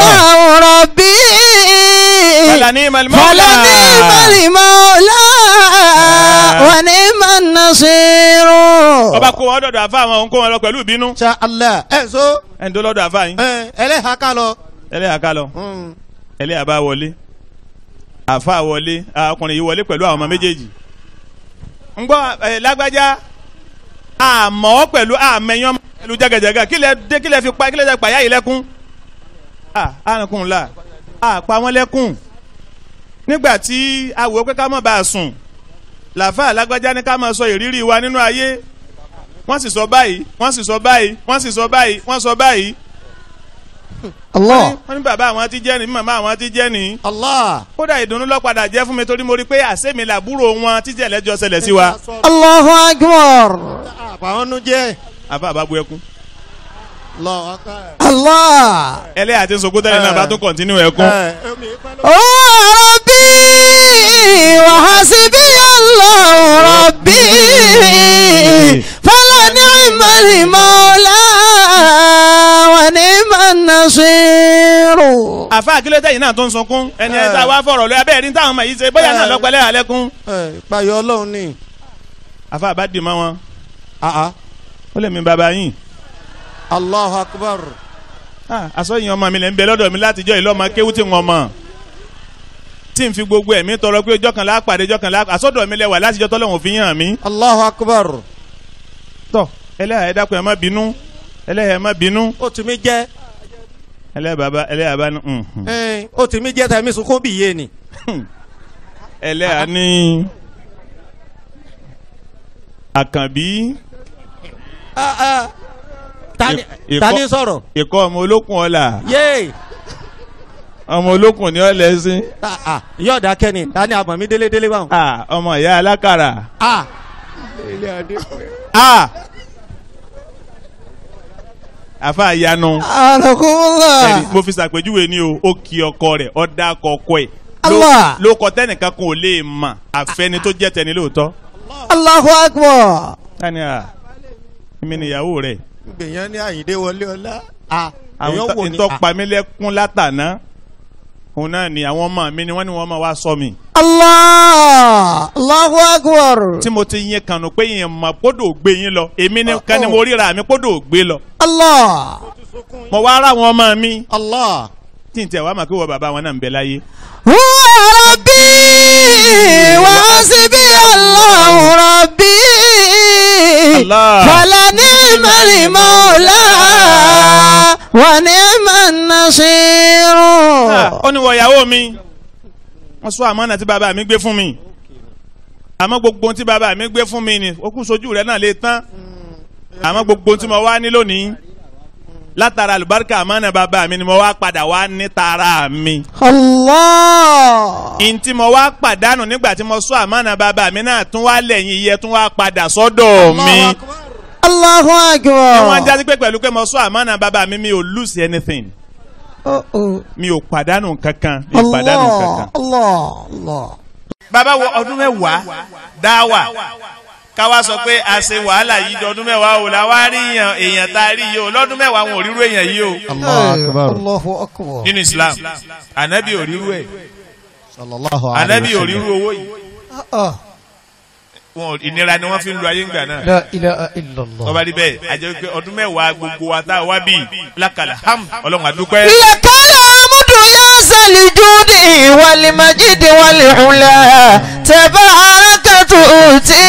الله ربي فلنعم المولى. فلنعم المولى ونعم النصير ọba kó wọn dọ̀dọ̀ àfa àwọn òun kó wọn lọ pẹ̀lú ìbínú Insha Allah ẹ so ẹni tó lọ́dọ̀ àfa yín ẹ ẹlẹ́hàá ká lọ. ẹlẹ́yà ká lọ Mm. ẹlẹ́yà bá wọlé àfa wọlé ọkùnrin yìí wọlé pẹ̀lú àwọn ọmọ méjèèjì ń gbọ́ ẹ lágbájá àmọ́ pẹ̀lú àmẹ́yàn pẹ̀lú jẹ́gẹ̀jẹ̀gẹ̀ kí lẹ dé kí lẹ fi pa kí lẹ pàyà yìí lẹ́kún à àrùnkùn là àpá wọn lẹ́kún nígbà tí a wò ó pé ká má bàa sùn làfà lágbájá ní ká máa sọ ìrírí wa nínú ayé wọ́n sì sọ báyìí wọ́n sì sọ báyìí wọ́n sì sọ báyìí wọ́n sọ báyìí الله wọ́n ní bàbá àwọn ti jẹ́ ni màmá àwọn ti jẹ́ ni Allah. kódà ìdùnnú ló padà jẹ́ fún mi torí mo rí pé àsèmi làbúrò wọn títí ẹlẹ́jọ́ ṣẹlẹ̀ sí wa. الله أكبر àbáwọn nu jẹ́. àbá àbá bu ẹkún. lọ ọkọ ẹ. الله ẹlẹ́yà àti sọ̀kútà yìí náà bá tún kọ̀ntínú ẹkún. ẹ omi pẹ́ lọ. هو ربي وحسبي الله ربي فلنعم المولى ونعم النصير àfa àkílẹ̀ tẹ̀yìn náà tó ń sunkún ẹni ẹ̀ tá a wá fọ̀rọ̀ lọ abẹ́rẹ́ ní táwọn ọmọ yìí ṣe bóyá náà lọ́pẹ́lẹ́ àlẹ́kún. ẹ ìpayọ Ọlọ́run ni. àfa àbá dì mọ́ wọn Ah, ah. ó lè mi bàbá yín. Allahu akbar. àsọyìn ọmọ mi lè ń bẹ lọ́dọ̀ mi látijọ́ ìlú ọmọ kéwú tí wọ́n mọ̀ tí n fi gbogbo ẹ̀mí tọrọ pé ọjọ́ kan lápàdé ọjọ́ kan lápàdé àsọdọ̀ mi lẹ́wà látijọ́ tọ́lọ́wọ̀n fi hàn mí. Allahu akbar. tọ́ ẹlẹ́yà ẹ dákun ẹ má bínú ẹlẹ́yà ẹ má bínú ó tì mí jẹ́. ẹlẹ́yà bàbá ẹlẹ́yà bá ní. ẹ ó tì mí jẹ́ tàbí sunkún bí iye ni. ẹlẹ́yà ní àkànbí Ah, ah. Tani Ìkọ́- tani sọ̀rọ̀. ikọ̀ ọmọ olókùn ọ̀la yéé. ọmọ olókùn ní ọ̀lẹ́sìn Ah, ah. yóò dákẹ́ ni tani àmọ̀ mi délé délé báwọn. Ah, ọmọ ìyá alákàrà Ah. Ah! àfa àyanu أنكم ẹ̀rí, الله mo fi ṣàpèjúwe ni o ó kí ọkọ rẹ̀ ó dá ọkọ ẹ̀ Allah. ló kọ tẹnìkan kan ò lè mà àfẹni tó jẹ́ tẹni lóòótọ́ الله أكبر tani à èmi nìyàwó rẹ̀ gbèyàn ní àyíndé wọlé ọlá. Ah. àwọn èèyàn wò ní. tó pa mí lẹ́kún látàná òun náà ni àwọn ọmọ mi ni wọ́n ní wọ́n máa wá sọ mi الله الله أكبر tí mo ti yẹn kànú pé yẹn mọ̀ kódò gbé yín lọ èmi ni kan ni mo ríra mi kódò gbé lọ الله mo wá ara àwọn ọmọ mi Allah. tí n tẹ̀ wá mà kí wọ́n bàbá wọn náà ń bẹ láyé هو ربي وحسبي الله ربي الله. فلنعم المولى ونعم النصير ó ní wọ ìyàwó mi wọ́n sọ àmọ́nà tí bàbá mi gbé fún mi àmọ́ gbogbo ohun tí bàbá mi gbé fún mi ni ó kú sojú rẹ̀ náà lè tán àmọ́ gbogbo ohun tí mo wá ní lónìí látara àlùbáríkà àmọ́nà bàbá mi ni mo wá padà wá ní tara mi الله ìyìn tí mo wá pàdánù nígbà tí mo sọ àmọ́nà bàbá mi náà tún wá lẹ́yìn iye tún wá padà sọ́dọ̀ mi الله ni wọ́n ń أكبر jásí pé pẹ̀lú pé mo sọ àmọ́nà bàbá mi mi ò lose anything أوه، أوه. mi ò pàdánù kankan mi ò pàdánù kankan. الله الله الله bàbá wo ọdún mẹ́wàá dáwà káwá sọ pé a ṣe wàhálà yìí di ọdún mẹ́wàá o la wá rí èèyàn èèyàn tá a rí yìí o lọ́dún mẹ́wàá wọn ò rírú èèyàn yìí o Allahu akbar. الله أكبر nínú Islam ànábì ò rírú ẹ̀ sallallahu ànábì alayhi ò wa rírú sallam. owó yìí آه. wọn ò- ìnira ni wọ́n fi ń lo ayé ńgbà náà لا إله إلا الله tọ́ba rí bẹ́ẹ̀ àjẹ́ pé ọdún mẹ́wàá gbogbo wa tá a wá bí lákàlà ham ọlọ́run àdúpẹ́. لك الحمد يا ذا الجود والمجد والعلا تبارك تؤتي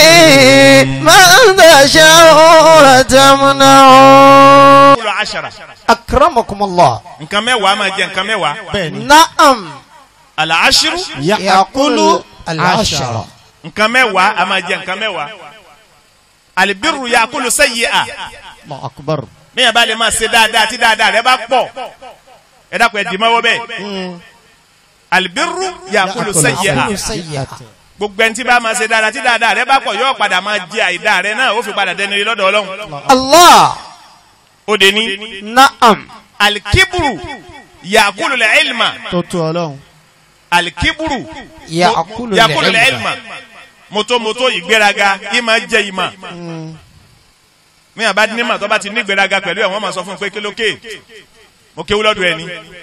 من تشاء وتمنع kúlọ̀ àṣàrà أكرمكم الله nǹkan mẹ́wàá máa jẹ nǹkan mẹ́wàá bẹ́ẹ̀ni. نعم àlàáṣírù يقول العشرة nǹkan mẹ́wàá a máa jẹ nǹkan mẹ́wàá àlìbírù yakulu sayyi'a Allahu akbar. bẹ́ẹ̀ bá lè máa ṣe dáadáa tí dáadáa rẹ bá pọ̀ ẹ dákun ẹ dì mọ́wọ́ bẹ́ẹ̀ àlìbírù yakulu sayyi'a سيئة gbogbo ẹni tí bá máa ṣe dáadáa tí dáadáa rẹ bá pọ̀ yóò padà máa jẹ àìdá rẹ náà ó fi padà dẹni rí lọ́dọ̀ ọlọ́run الله ó dé ní نعم alikiburu yakulu lẹ ilma tó tó ọlọ́run. alikiburu يأكل yakulu lẹ العلم ilma motomoto ìgbéraga yìí máa jẹ ìmọ̀ mi àbá ní mà tó bá ti ní ìgbéraga pẹ̀lú ẹ̀ wọ́n máa sọ fún un pé kí ló ké mo kéwú lọ́dọ̀ ẹni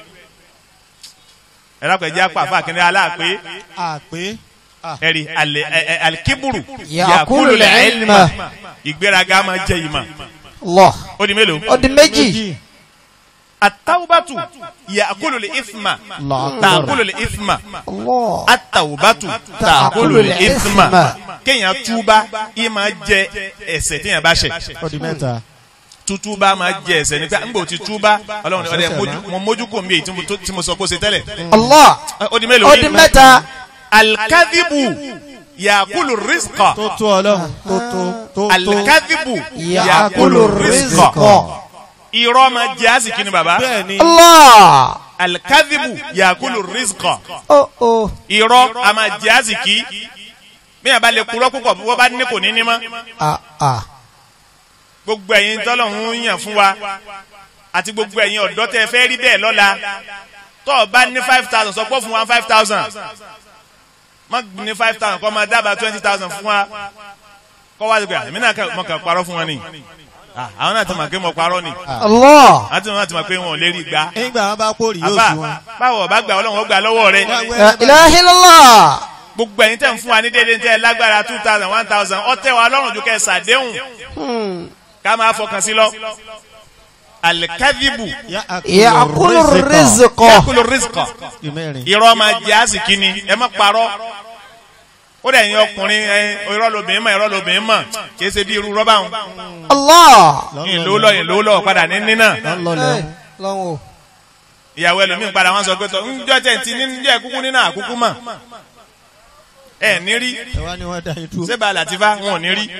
ẹ dákun ẹ jẹ́ apá àfa kìnìún aláàpé àpé ẹ̀rí alẹ́ ẹ- ẹ- alikiburu Ya'kulu al-ilma. ìgbéraga máa jẹ ìmọ̀ Allah. ó di mélòó. Ó di méjì. atawubatu yaakulu le isma Allahu akbar. taakulu le isma Allah. atawubatu taakulu le isma kéèyàn túbá yìí máa jẹ ẹ̀ṣẹ̀ téèyàn bá ṣẹ̀ ó di mẹ́ta. tútúbá máa jẹ ẹ̀ṣẹ̀ nípa nígbà tí túbá Ọlọ́run ní ọdẹ mójú- mo mójú kò mí èyí tí mo tó- tí mo sọ kó ṣe tẹ́lẹ̀ Allah. ó di mélòó Ó di mẹ́ta. alikadibu yaakulu rizqa tó tó ọlọ́run tó tó tó tó. alikadibu Ya'kulu yaakulu rizqa rizqa. irọ́ máa jẹ àsìkí ni baba bẹ́ẹ̀ ni Allah. alikadibu yaakulu rizqa. Oh oh. irọ́ a máa jẹ́ àsìkí bí yàrá bá lè purọ́ púpọ̀ bí wọ́n bá ní kò ní ní mọ́ Ah ah. gbogbo ẹ̀yin tọ́lọ́hún yàn fún wa àti gbogbo ẹ̀yin ọ̀dọ́ tẹ́ ẹ fẹ́ rí bẹ́ẹ̀ lọ́la tọ́ ọ bá ní five thousand sọ pé fún wa five thousand má ní five thousand kọ́ máa dábàá twenty thousand fún wa kọ́ wá sí pé àmì náà kẹ́- mo kàn parọ́ fún wọn ni Ah, àwọn náà ti mọ̀ pé mo parọ́ ni Allah. àti wọn náà ti mọ̀ pé wọn ò lè rí gbà nígbà wọn bá kórì yóò àbá sí wọn. báwo ọba gbà ọlọ́run ó gbà lọ́wọ́ rẹ La ilaha illallah. gbogbo ẹ̀yin tẹ̀ ń fún wa ní déédéé tẹ́ ẹ lágbára two thousand one thousand ọtẹ wa lọ́rùn ju kẹ́ ẹ sàdéhùn Hmm. ká máa fọkàn sí lọ. alikadibu Ya'kulu rizqa. yakulu rizqa ìmẹ́rin. irọ́ máa jẹ́ àsìkí ni ẹ má parọ́ ó dẹ̀ yín ọkùnrin ẹ irọ́ lobìnrin mọ̀ irọ́ lobìnrin mọ̀ kì í ṣe bí irú rọ́bà wọn. Allah. yín ló lọ yín ló lọ padà ní nínà lọ́lẹ̀ Lọ́wọ́. ìyàwó ẹlòmíín padà wọn sọ pé tọ ńjọ tẹ̀ ti ní ńjọ kúkú nínà àkúkú mọ̀ ẹ ní rí ẹ wá ní wọ́n dá yín dúró. sébà làtìfá wọn ò ní rí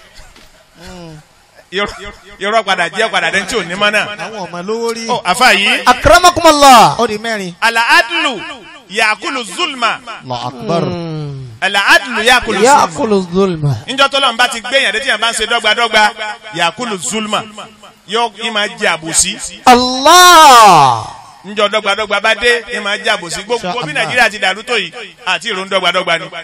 irọ́- irọ́ padà jẹ́ padà dẹ́n tí ò ní mọ́ náà. àwọn ọmọ lówó rí. ó àfa yìí Akramakumullah. ó di mẹ́rin. alaadulu yakulu zulma Allahu akbar. alaadulu yakulu zulma Ya'kulu zulma. níjọ́ tó lọ́nba ti gbé yàn dé tí yàn bá ń ṣe dọ́gbadọ́gba yakulu zulma yóò í máa jẹ àbòsí Allah. níjọ́ dọ́gbadọ́gba bá dé í máa jẹ àbòsí gbogbo bí nàìjíríà ti dàrú tó yìí àti ìrònú dọ́gbadọ́gba ni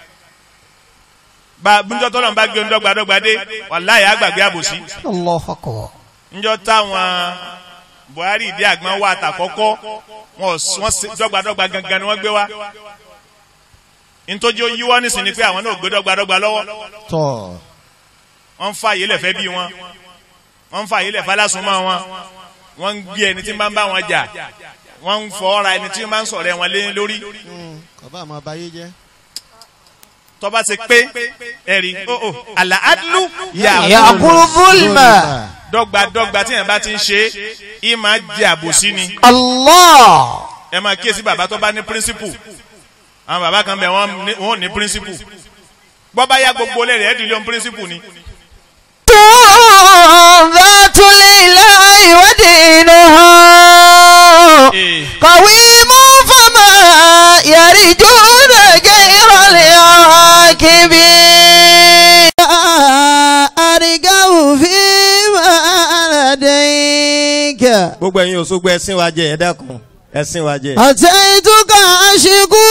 bá níjọ́ tó lọ́nba gbé dọ́gbadọ́gba dé wàláyé àgbàgbé àbòsí Allahu akbar. níjọ́ táwọn buhari ìdí àgbọn wà àtàkọ́kọ́ wọn ò s- wọ́n ṣe dọ́gbadọ́gba gangan ni wọ́n gbé wá nítorí ó yíwọ́ nísìn ni pé àwọn náà ò gbé dọ́gbadọ́gba lọ́wọ́ tọ́ wọ́n ń fa àyè lẹ̀fẹ́ bí wọn wọ́n ń fa àyè lẹ̀fẹ́ lásùnmọ́ wọn wọ́n ń gbé ẹni tí ń bá ń bá wọn jà wọ́n ń fọ́ ra ẹni tí ń bá ń sọ̀rọ̀ wọn lé lórí kọ̀bá àmọ́ abayé jẹ́. tọ́ba ti pé ẹ̀rí ó ó àlàádúlù yà Ya'kulu zulma. dọ́gbadọ́gba tí yẹn bá ti ń ṣe é máa jẹ àbòsí ni Allah. ẹ máa kíyèsí bàbá tó bá ní píríncípù àwọn bàbá kan bẹ̀ wọ́n ní- wọ́n ò ní píríncípù bọ́ bá yá gbogbo lẹ́rìí ẹ̀ dìlé ohun píríncípù ni ذات الإله ودينها Eh. قويم فما يرجون غير العاكبين أرجو فيما لديك gbogbo ẹ̀yin Òṣogbo ẹ̀sìn wa jẹ́ ẹ dákun ẹ̀sìn wa jẹ́. أتيتك أشكو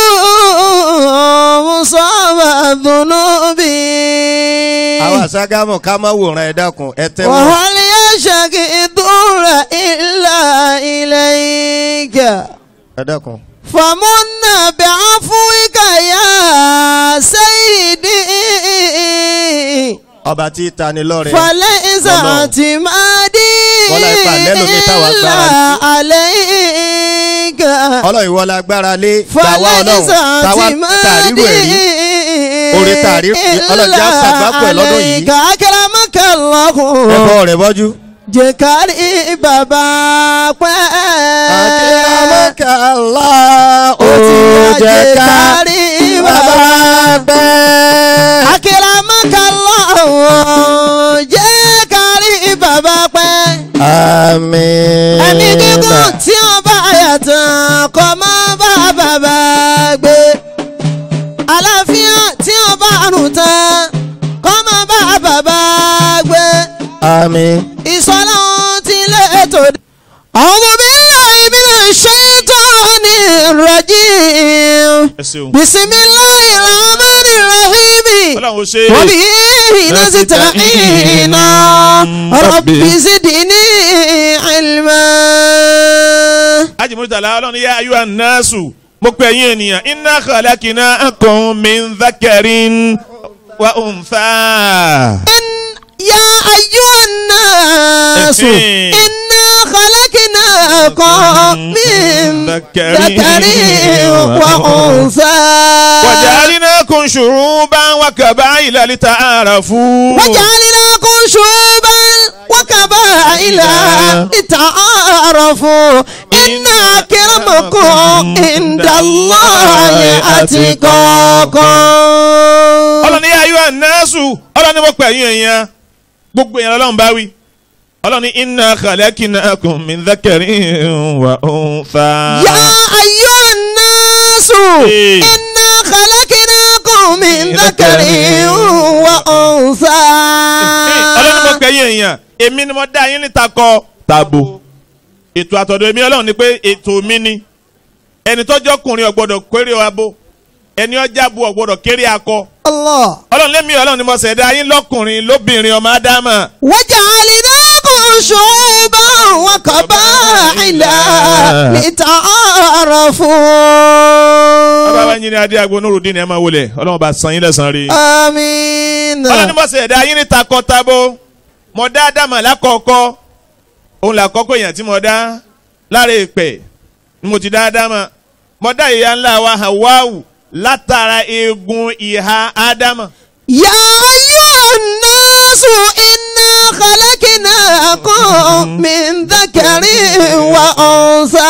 مصاب الذنوب àwọn àṣàgámọ̀ ká má wòran ẹ dákun ẹ tẹ́wọ́. وهل يشكي الضر إلا إليك ẹ dákun. فمن بعفوك يا سيدي ọba tí tani lọ́rẹ̀. فليس Ọlọ́run. اعتمادي Wọ́lá ipa lẹ́lòmí táwa إلا gbára عليك ọlọ́run ìwọ la gbára lé tàwa فليس ọlọ́run tàwa tàrírò ẹ̀rí. Orí tàrí ọlọ́jà àṣàgbápọ̀ ẹ̀ lọ́dún yìí. عليك أكرمك الله ẹ̀fọ́ rẹ̀ bọ́jú. jẹ́ kárí bàbá pẹ́. akíramọ́kàlá ó ti jẹ́ kárí bàbá bẹ́ẹ̀. akíramọ́kànlá jẹ́ kárí bàbá pẹ́. àmín. ẹ̀mí gígùn tí ó bá yàtọ̀ kọ́ mọ́ bá bàbá gbé. àlàáfíà tí ó bá rùn tán kọ́ mọ́ bá bàbá gbé. àmín. ìsọ̀lá ti lé ètò dé. أعوذ بالله من الشيطان الرجيم ẹ ṣeun بسم الله الرحمن الرحيم ọlọ́run ó ṣe é وبه نستعين رب زدني علما Murtala ọlọ́run ní yá ayú ànásù mo pè yín ènìyàn inna khalaqnakum min dhakarin wa untha. يا أيها الناس إنا خلقناكم من ذكر وأنثى وجعلناكم شعوبا وقبائل لتعارفوا وجعلناكم شعوبا وقبائل لتعارفوا إن أكرمكم عند الله أتقاكم ọlọ́ni yá ayú ànásù ọlọ́ni mo pè yín èèyàn gbogbo èèyàn ọlọ́run bá wí ọlọ́ni inna khalaqnakum min dhakarin wa untha. يا أيها الناس إيه. إنا خلقناكم من ذكر وأنثى ọlọ́ni mo pè yín èèyàn èmi ni mo dá yín níta kọ tabo ètò àtọ̀dọ̀ èmi ọlọ́run ni pé ètò mi ni ẹni tọ́jọ́ ọkùnrin ọ̀gbọ́dọ̀ kéré abo ẹni ọjà bu ọ̀gbọ́dọ̀ kéré akọ الله ọlọ́run lémi ọlọ́run ni mo ṣẹ̀dá yín lọ́kùnrin lóbìnrin ọmọ ádámà وجعلناكم شعوبا وقبائل bàbá wa لتعارفوا yín ní adé agbo nurudin ẹ máa wọlé ọlọ́run bá san yín lẹ́san rí. آمين ọlọ́run ni mo ṣẹ̀dá yín ní takọ-tabo mo dá ádámà lákọ̀ọ́kọ́ òun làkọ́kọ́ èèyàn tí mo dá lára èpè ni mo ti dá ádámà mo dá ìyá ńlá wa Hawáwù látara eegun ìhà ádámà. يا أيها الناس إنا خلقناكم من ذكر وأنثى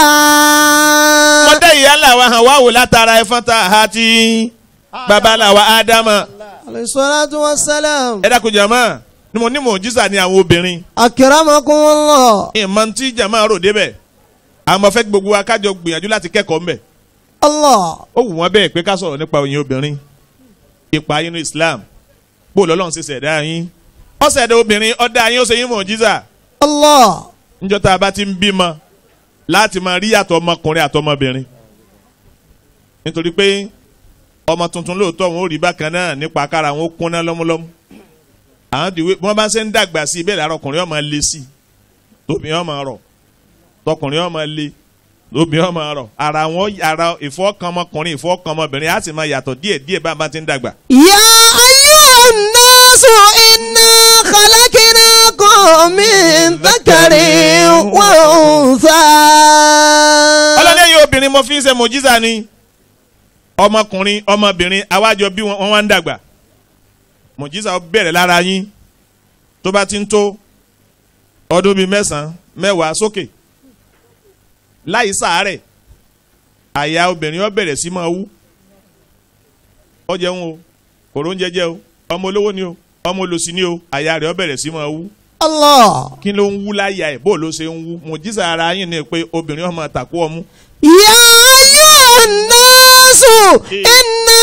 mo dá ìyá ńlá wa Hawáwù látara ẹ̀fọn tá a ha ti bàbá ńlá wa ádámà. عليه الصلاة والسلام ẹ dákun jàmá ni mo ní mọ̀jísà ní àwọn obìnrin أكرمكم الله ìmọ̀ tí jàmá rò débẹ̀ àmọ́ fẹ́ kí gbogbo wa kájọ gbìyànjú láti kẹ́kọ̀ọ́ ńbẹ̀ الله ó wù wọ́n bẹ́ẹ̀ pé ká sọ̀rọ̀ nípa òyìn obìnrin ipa inú Islam bó lọ́lọ́run ṣe ṣẹ̀dá yín ó ṣẹ̀dá obìnrin ó dá yín ó ṣe yín mọ̀jísà الله níjọ́ tá a bá ti ń bímọ láti máa rí yàtọ̀ ọmọkùnrin àtọmọbìnrin nítorí pé ọmọ tuntun lóòótọ́ wọn ò rí bákan náà nípa kára wọn ó kúnná lọ́múlọ́mú àwọn dìwé bí wọ́n bá ṣe ń dàgbà sí i bẹ́ẹ̀ lára ọkùnrin ọmọ le sí i tóbi ọmọ rọ̀ tọkùnrin ọmọ le tóbi ọmọ rọ̀ ara wọn ara ìfọ́kàn ọmọkùnrin ìfọ́kàn ọmọbìnrin á sì máa yàtọ̀ díẹ̀ díẹ̀ bá a bá ti ń dàgbà. يا أيها الناس إنا خلقناكم من ذكر وأنثى ọlọ́lẹ́yìn obìnrin mo fi ń ṣe mọ̀jísà ni ọmọkùnrin ọmọbìnrin àwájọ bí wọ́n wá ń dàgbà mọ̀jísà ó bẹ̀rẹ̀ lára yín tó bá ti ń tó ọdún bíi mẹ́sàn-án mẹ́wàá sókè láì sàárẹ̀ àyà obìnrin ó bẹ̀rẹ̀ sí máa wú ó jẹun o kòró ń jẹjẹ o ọmọ olówó ni o ọmọ olòṣì ni o àyà rẹ̀ ó bẹ̀rẹ̀ sí máa wú الله kí ló ń wú láyà ẹ̀ bó ló ṣe ń wú mọ̀jísà ara yín ni pé obìnrin ó máa tàkú ọmú يا أيها الناس إنا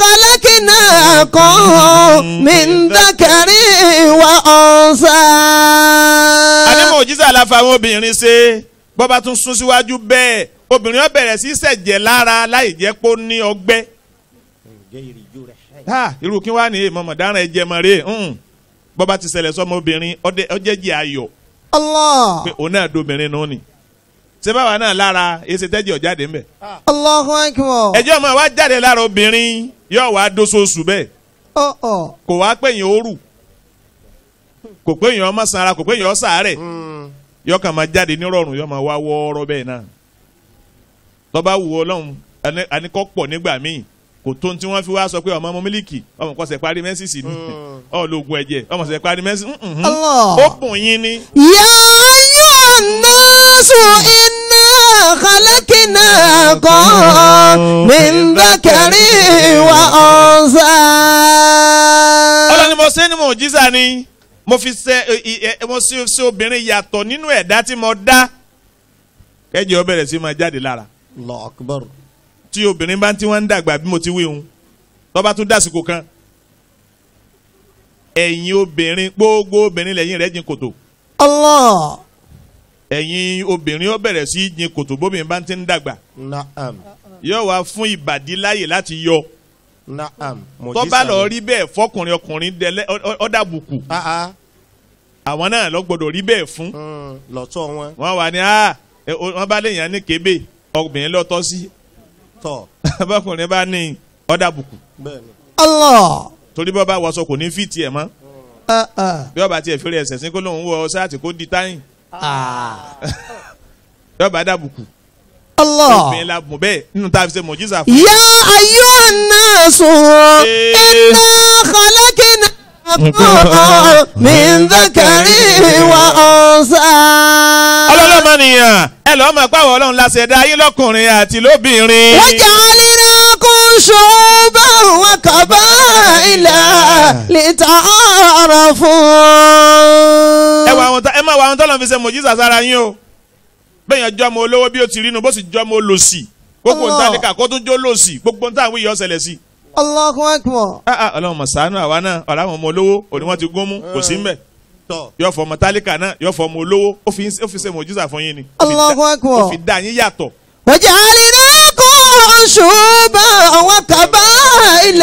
خلقناكم من ذكر وأنثى àdèmọ̀ òjísà la fa àwọn obìnrin ṣe bọ́ba tún sún síwájú bẹ́ẹ̀ obìnrin ó bẹ̀rẹ̀ sí ṣẹ̀jẹ̀ lára láì jẹ́ pé ó ní ọgbẹ́. ha irú kí wàá ní èèmọ̀ mọ̀dáràn ẹ̀jẹ̀ mọ̀ rè ń bọ́ba ti ṣẹlẹ̀ sọ́mọ obìnrin ọjẹ́ jẹ́ ayọ̀ الله pé òun náà dobìnrin nù ni. ṣé báwa náà lára èsì tẹ́jẹ̀ ọ̀jáde ńbẹ̀. الله أكبر ẹjọ́ ọmọ wa jáde lára obìnrin yóò wá dóṣooṣù bẹ́ẹ̀ أه أه kò wá pé èèyàn ó rù kò pé èèyàn ọmọ sanra kò pé èèyàn ó sàárẹ̀ yọ kàn máa jáde nírọ̀rùn yọ máa wá wọ́ọ́rọ́ bẹ́ẹ̀ náà tọ́ba wù ọ́ lọ́hùn ẹni- àníkọ́ pọ̀ nígbà míì kò tó ní tí wọ́n fi wá sọ pé ọmọ ọmọ mílíkì ọmọ kan ṣe parí mẹ́sìsì ni ọ lóògùn ẹ̀jẹ̀ ọmọ ṣe parí mẹ́sìsì Allah. ó bùn yín ni يا أيها الناس إنا خلقناكم من ذكر وأنثى ọlọ́ni mo ṣe ni mo jísà ni mo fi ṣe ẹ, ẹ, ẹ, mo ṣe ṣe obìnrin yàtọ̀ nínú ẹ̀dá tí mo dá kẹ́jẹ́ ó bẹ̀rẹ̀ sí máa jáde lára Allahu Akbar. tí obìnrin bá ti wọ́n ń dàgbà bí mo ti wí hun tó bá tún dásìkò kan ẹ̀yin obìnrin gbogbo obìnrin lẹ́yìn rẹ̀ jìn kòtò الله ẹ̀yin obìnrin ó bẹ̀rẹ̀ sí í jìn kòtò bóbìnrin bá ti ń dàgbà Naam. yóò wá fún ìbàdí láyè láti yọ Naam. tó bá lọ rí bẹ́ẹ̀ fọkùnrin ọkùnrin dẹlẹ́ ọ̀dàbùkù Ah ah. àwọn náà lọ gbọdọ̀ rí bẹ́ẹ̀ fún Mm, Lọ́tọ̀ wọn. wọn wà ní ah ẹ, o- wọn bá léèyàn ní kébé obìnrin lọ́tọ́ sí tọ̀ bọ́kùnrin bá ní ọ̀dà bùkù bẹ́ẹ̀ ni. Allah. torí bọ́ bá wọṣọ kò ní fìtì ẹ̀ mọ́ Ah, ah. bí ọba tiẹ̀ fẹ́rẹ̀ ẹsẹ̀ sí kó lóun wọ ṣáàtì kó di táyìn Ah. bí ọba dà bùkù Allah. obìnrin la bùn bẹ́ẹ̀ nínú tá a fi ṣe mọ̀jísà fún يا أيها الناس إنا خلقناكم من ذكر وأنثى ọlọ́lọ́mọ nìyàn ẹ lọ́ọ́ mọ̀ pé àwọn ọlọ́run la ṣẹ̀dá yín lọ́kùnrin àti lóbìnrin. وجعلناكم شعوبا وقبائل لتعارفوا ẹ wà àwọn ẹ máa wà àwọn tọ́lọ̀ fi ṣe mọ̀jísà sára yín o bẹ́ẹ̀ yẹn jọ́ ọmọ olówó bí ó ti rí nu bó sì jọ́ ọmọ olòṣì gbogbo Allah. ntàlíkà kó tún jó lòṣì gbogbo ntà àwọn èèyàn ṣẹlẹ̀ sí. الله أكبر Ah, ah, ọlọ́run mọ̀ ṣàánú àwa náà ọ̀rọ̀ àwọn ọmọ olówó òní wọ́n ti gún mú kò sí mbẹ̀ tọ̀ yọ fọ ọmọ tálíkà náà yọ fọ ọmọ olówó ó fi ó fi ṣe mọ̀jísà fún yín ni Ó fi dá- Allahu Akbar. ó fi dá yín yàtọ̀ وجعلناكم شعوبا وقبائل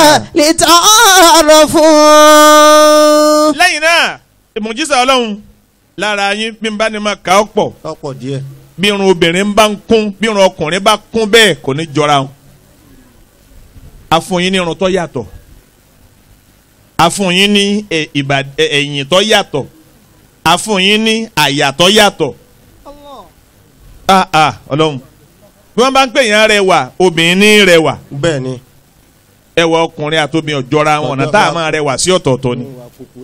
لتعارفوا lẹ́yìn náà mọ̀jísà ọlọ́run lára yín bí n bá ní ma kà ọ́ pọ̀ ọ̀pọ̀ díẹ̀. bí irun obìnrin bá ń kún bí irun ọkùnrin bá kún bẹ́ẹ̀ kò ní jọra wọn. a fún yín ní irun tó yàtọ̀ a fún yín ní ẹ, ìbà- ẹ, ẹ̀yìn tó yàtọ̀ a fún yín ní àyà tó yàtọ̀. ah ah ọlọ́run bí wọ́n bá ń pè yín rẹwà obìnrin ní rẹwà bẹ́ẹ̀ ni. ẹwà ọkùnrin àti obìnrin ọ̀jọ̀ra wọn ọ̀nà tá a máa rẹwà sí ọ̀tọ̀ọ̀tọ̀ ni.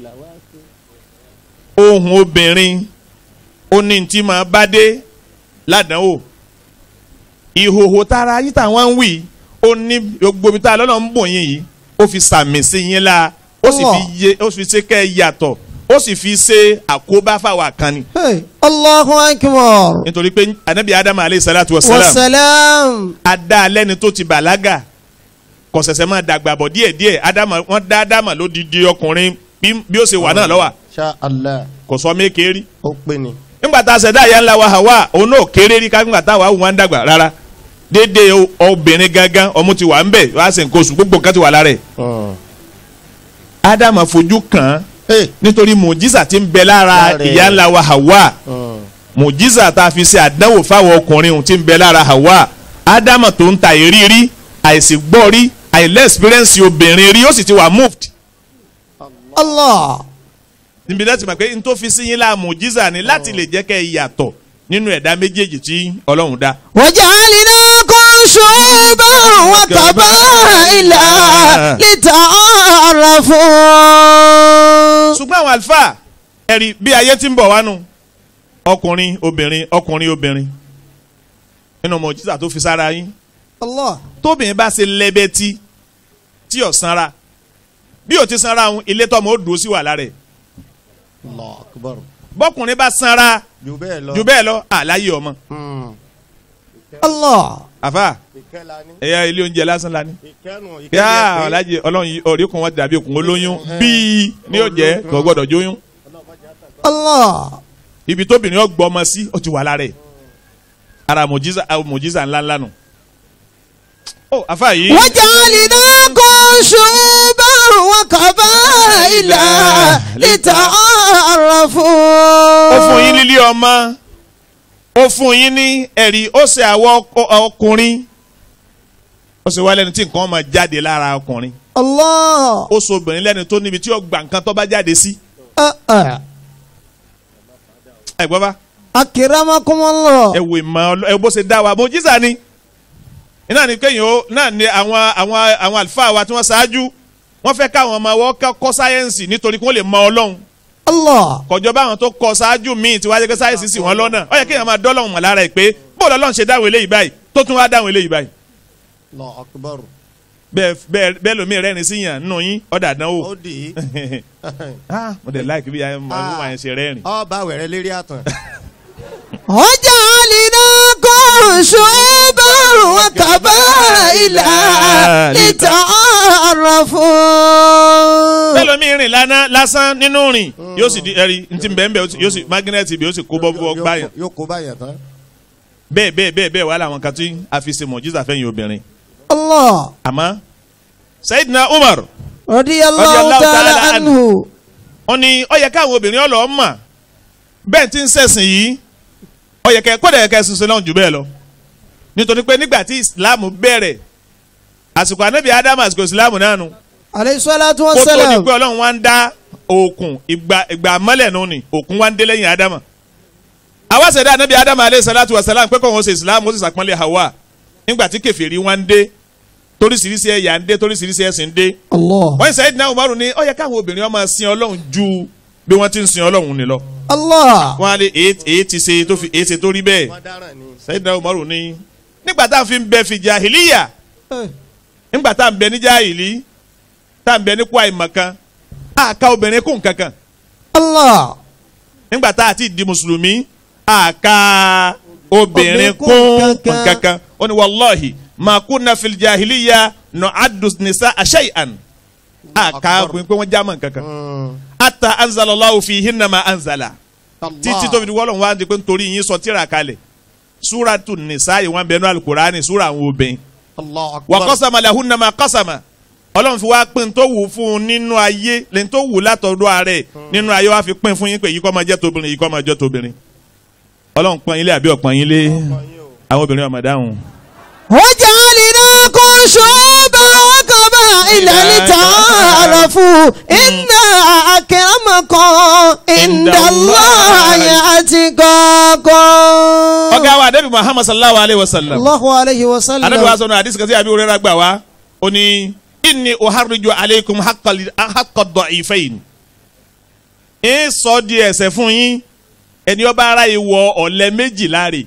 ohun obìnrin ó ní tí máa bá dé ládàáwò ìhòhò tára yín táwọn ń wì ó ní gbogbo ibi tá a lọ́nà ń bò yín yìí ó fi sàmì sí yín la ó sì fi yé ó fi ṣe kẹ́ ẹ yàtọ̀ ó sì fi ṣe àkóbá fáwọn kan ni. Hey, Allahu Akbar nítorí pé anabi adamu aleyhi salatu wa salam wasalam adá alẹ́ni tó ti bàlágà kò ṣẹ̀ṣẹ̀ máa dàgbà bọ̀ díẹ̀díẹ̀ adamu wọ́n dá adamu lódìdí ọkùnrin bí bí ó ṣe wà náà lọ́wọ́ ṣá Allah kò sọ méke rí ó pé ni. nígbà tá a ṣẹ̀dá ìyá ńlá wa Hawa òun náà kéré rí ká nígbà tá a wà wù wọ́n dàgbà rárá dédé o- obìnrin gangan ọmọ ti wà ń bẹ̀ wá sí nǹkan oṣù gbogbo nǹkan ti wà lára ẹ̀ Hmm. ádámù fojú kàn án Hey. nítorí mùjísà ti ń bẹ lára Lára ẹ̀. ìyá ńlá wa Hawa Hmm. mùjísà tá a fi ṣe àdánwò fáwọn ọkùnrin òun ti ń bẹ lára Hawa ádámù tó ń ta ìrírí àìsí gbọ́ rí àìlẹ́ experience obìnrin rí ó sì ti wà moved Allah níbi láti mọ̀ pé n tó fi sí yín láà mùjísà ni láti lè jẹ́ kẹ́ ẹ yàtọ̀ nínú ẹ̀dá méjèèjì tí Ọlọ́run dá. وجعلناكم شعوبا وقبائل لتعارفوا ṣùgbọ́n àwọn àlùfáà ẹ̀rí bí ayé ti ń bọ̀ wánu ọkùnrin obìnrin ọkùnrin obìnrin nínú mọ̀jísà tó fi sára yín Allah tóbìnrin bá ṣe lẹ́bẹ̀tì tí ò sanra bí ò ti sanra òun ilé tọmọ ó dùn ó sì wà lára ẹ̀ Allahu Akbar. bọ́kùnrin bá sanra jù bẹ́ẹ̀ lọ. jù bẹ́ẹ̀ lọ àláyé ọmọ Hmm. Allah àfà ìkẹ́ la ní. ẹ̀yà ilé oúnjẹ lásán la ní. ìkẹ́nu ìkẹ́ yá yẹ pé- alájẹ ọlọ́run yìí ọ̀rí kan wọ́n dàbí òkun olóyún bíi ní ó jẹ́ kò gbọ́dọ̀ jóyún Allah ibi tóbìnrin ọgbọ ọmọ sí ó ti wà lára ẹ̀ ara mòjísà àwọn mòjísà ńlá ńlá nù. ó àfa yìí وجعلناكم شعوبا وقبائل لتعارفوا ó fún yín lílé ọmọ ó fún yín ní ẹ̀rí ó ṣe àwọn ọkọ- ọkùnrin ó ṣe wá lẹ́ni tí nǹkan máa jáde lára ọkùnrin Allah ó so obìnrin lẹ́ni tó níbi tí ó gba nǹkan tó bá jáde sí Ah, ah. ẹ gbọ́ bá أكرمكم الله ẹ wò ìmọ̀ ọlọ- ẹ bó ṣe dá wa mòjísà ni iná ni kéèyàn ó náà ni àwọn àwọn àwọn àlùfáà wa tí wọ́n ṣáájú wọ́n fẹ́ káwọn ọmọ wọn kọ́ kọ́ sáyẹ́ǹsì nítorí kí wọ́n lè mọ ọlọ́run Allah kọjọ báwọn tó kọ ṣáájú míì tí wáyé pé sáyẹ́ǹsì sì wọ́n lọ́nà ó yẹ kéèyàn máa dọ́lọ́hùn mọ̀ lára ẹ̀ pé bóòlù ọlọ́run ṣe dáhùn eléyìí báyìí tó tún wá dáhùn eléyìí báyìí Allahu Akbar. bẹ́ẹ̀ bẹ́ẹ̀ bẹ́ẹ̀ lomi rẹ́rìn sí yàn nínú yín ọ̀dà dánwò ó dì í. ah mo dẹ̀ láìkí bí ayé máa ń ṣe rẹ́rìn. ọba wẹ̀rẹ̀ lérí àtàn. وجعلناكم شعوبا وقبائل لتعارفوا bẹ́ẹ̀ lomi rìn lánàá lásán nínú rìn yóò sì di ẹ̀rí ntí bẹ́ẹ̀ bẹ́ẹ̀ yóò sì mágínẹ́ẹ̀tì bí yóò sì kó bọ́ bọ́ gbáyàn yóò kó báyàn tán. bẹ́ẹ̀ bẹ́ẹ̀ bẹ́ẹ̀ bẹ́ẹ̀ wà láwọn kan tí a fi ṣe mọ̀jísà fẹ́yìn obìnrin الله àmọ́ Sayyidina Umar رضي رضي الله الله تعالى تعالى عنه wọ́n ní ó yẹ káwọn obìnrin ọlọ́ọ̀ mà bẹ́ẹ̀ tí ń ṣẹ̀sìn yìí ó yẹ kẹ́ kódà yẹ kẹ́ ṣiṣẹ́ náà jù bẹ́ẹ̀ lọ nítorí pé nígbà tí islam bẹ̀rẹ̀ àsìkò anabi adamu àsìkò islam náà nu alayhi salatu wa kó tó di salam. pé ọlọ́run wá ń dá òkun ìgbà ìgbà mọ́lẹ̀ nù ni òkun wá ń dé lẹ́yìn adamu àwa ṣẹ̀dá anabi adamu alayhi salatu wa salam pé kò wọ́n ṣe islam ó sì sàpọ́nlé hawa nígbà tí kèfèrí wá ń dé toríṣiríṣi ẹ̀yà ń dé toríṣiríṣi ẹ̀sìn ń dé Allah. wọ́n ṣe Sayyidina Umaru ní ó yẹ káwọn obìnrin ó máa sin ọlọ́run ju bí wọ́n ti ń sin ọlọ́run ni lọ Allah. wọ́n á lé èyí èyí ti ṣe tó fi èyí ṣe tó rí bẹ́ẹ̀ wọ́n dáràn ni. Sayyidina Umaru ní nígbà tá à ń fi bẹ fi jahiliya Eh, nígbà tá à ń bẹ ní jahili tá à ń bẹ ní kwai makan a ka obìnrin kún kankan Allah. nígbà tá a ti di mùsùlùmí a ka obìnrin Obìnrin kún kún kankan. kankan ó ní wàllahi ma kunna fil jahiliya nu'addu nisa shay'an a ka pé wọ́n já mọ́ kankan Mm. ata anzalallahu fihinna ma anzala Allah. títí tó fi di wọ́lọ̀ wá di pé nítorí yín sọ tíra kalẹ̀ súratu nìsa yìí wọ́n bẹnu alukurani súra àwọn obìnrin Allah wa akbar. qasama lahunna ma qasama ọlọ́run fi wá pín tó wù fún un nínú ayé lẹ́yìn tó wù látọ̀dọ̀ ààrẹ nínú ayé wá fi pín fún yín pé yìí kọ́ máa jẹ́ tóbìnrin yìí kọ́ máa jẹ́ tóbìnrin ọlọ́run pọ́n yín lé àbí ọ̀pọ̀n yín lé àwọn obìnrin ọmọ dáhùn. وجعلناكم شعوبا وقبائل لتعارفوا إن أكرمكم عند الله أتقاكم ọ̀gá wa anabi muhammad sallallahu alayhi wa sallam الله عليه anabi wa وسلم sọ̀nà àdìsí kasi àbí òrẹ́rà gbà wá ó ní inni uharriju alaykum haqqa- haqqa ad-da'ifayn ń sọ di ẹ̀ṣẹ̀ fún yín ẹni ọba ara yìí wọ ọ̀lẹ́ méjì láre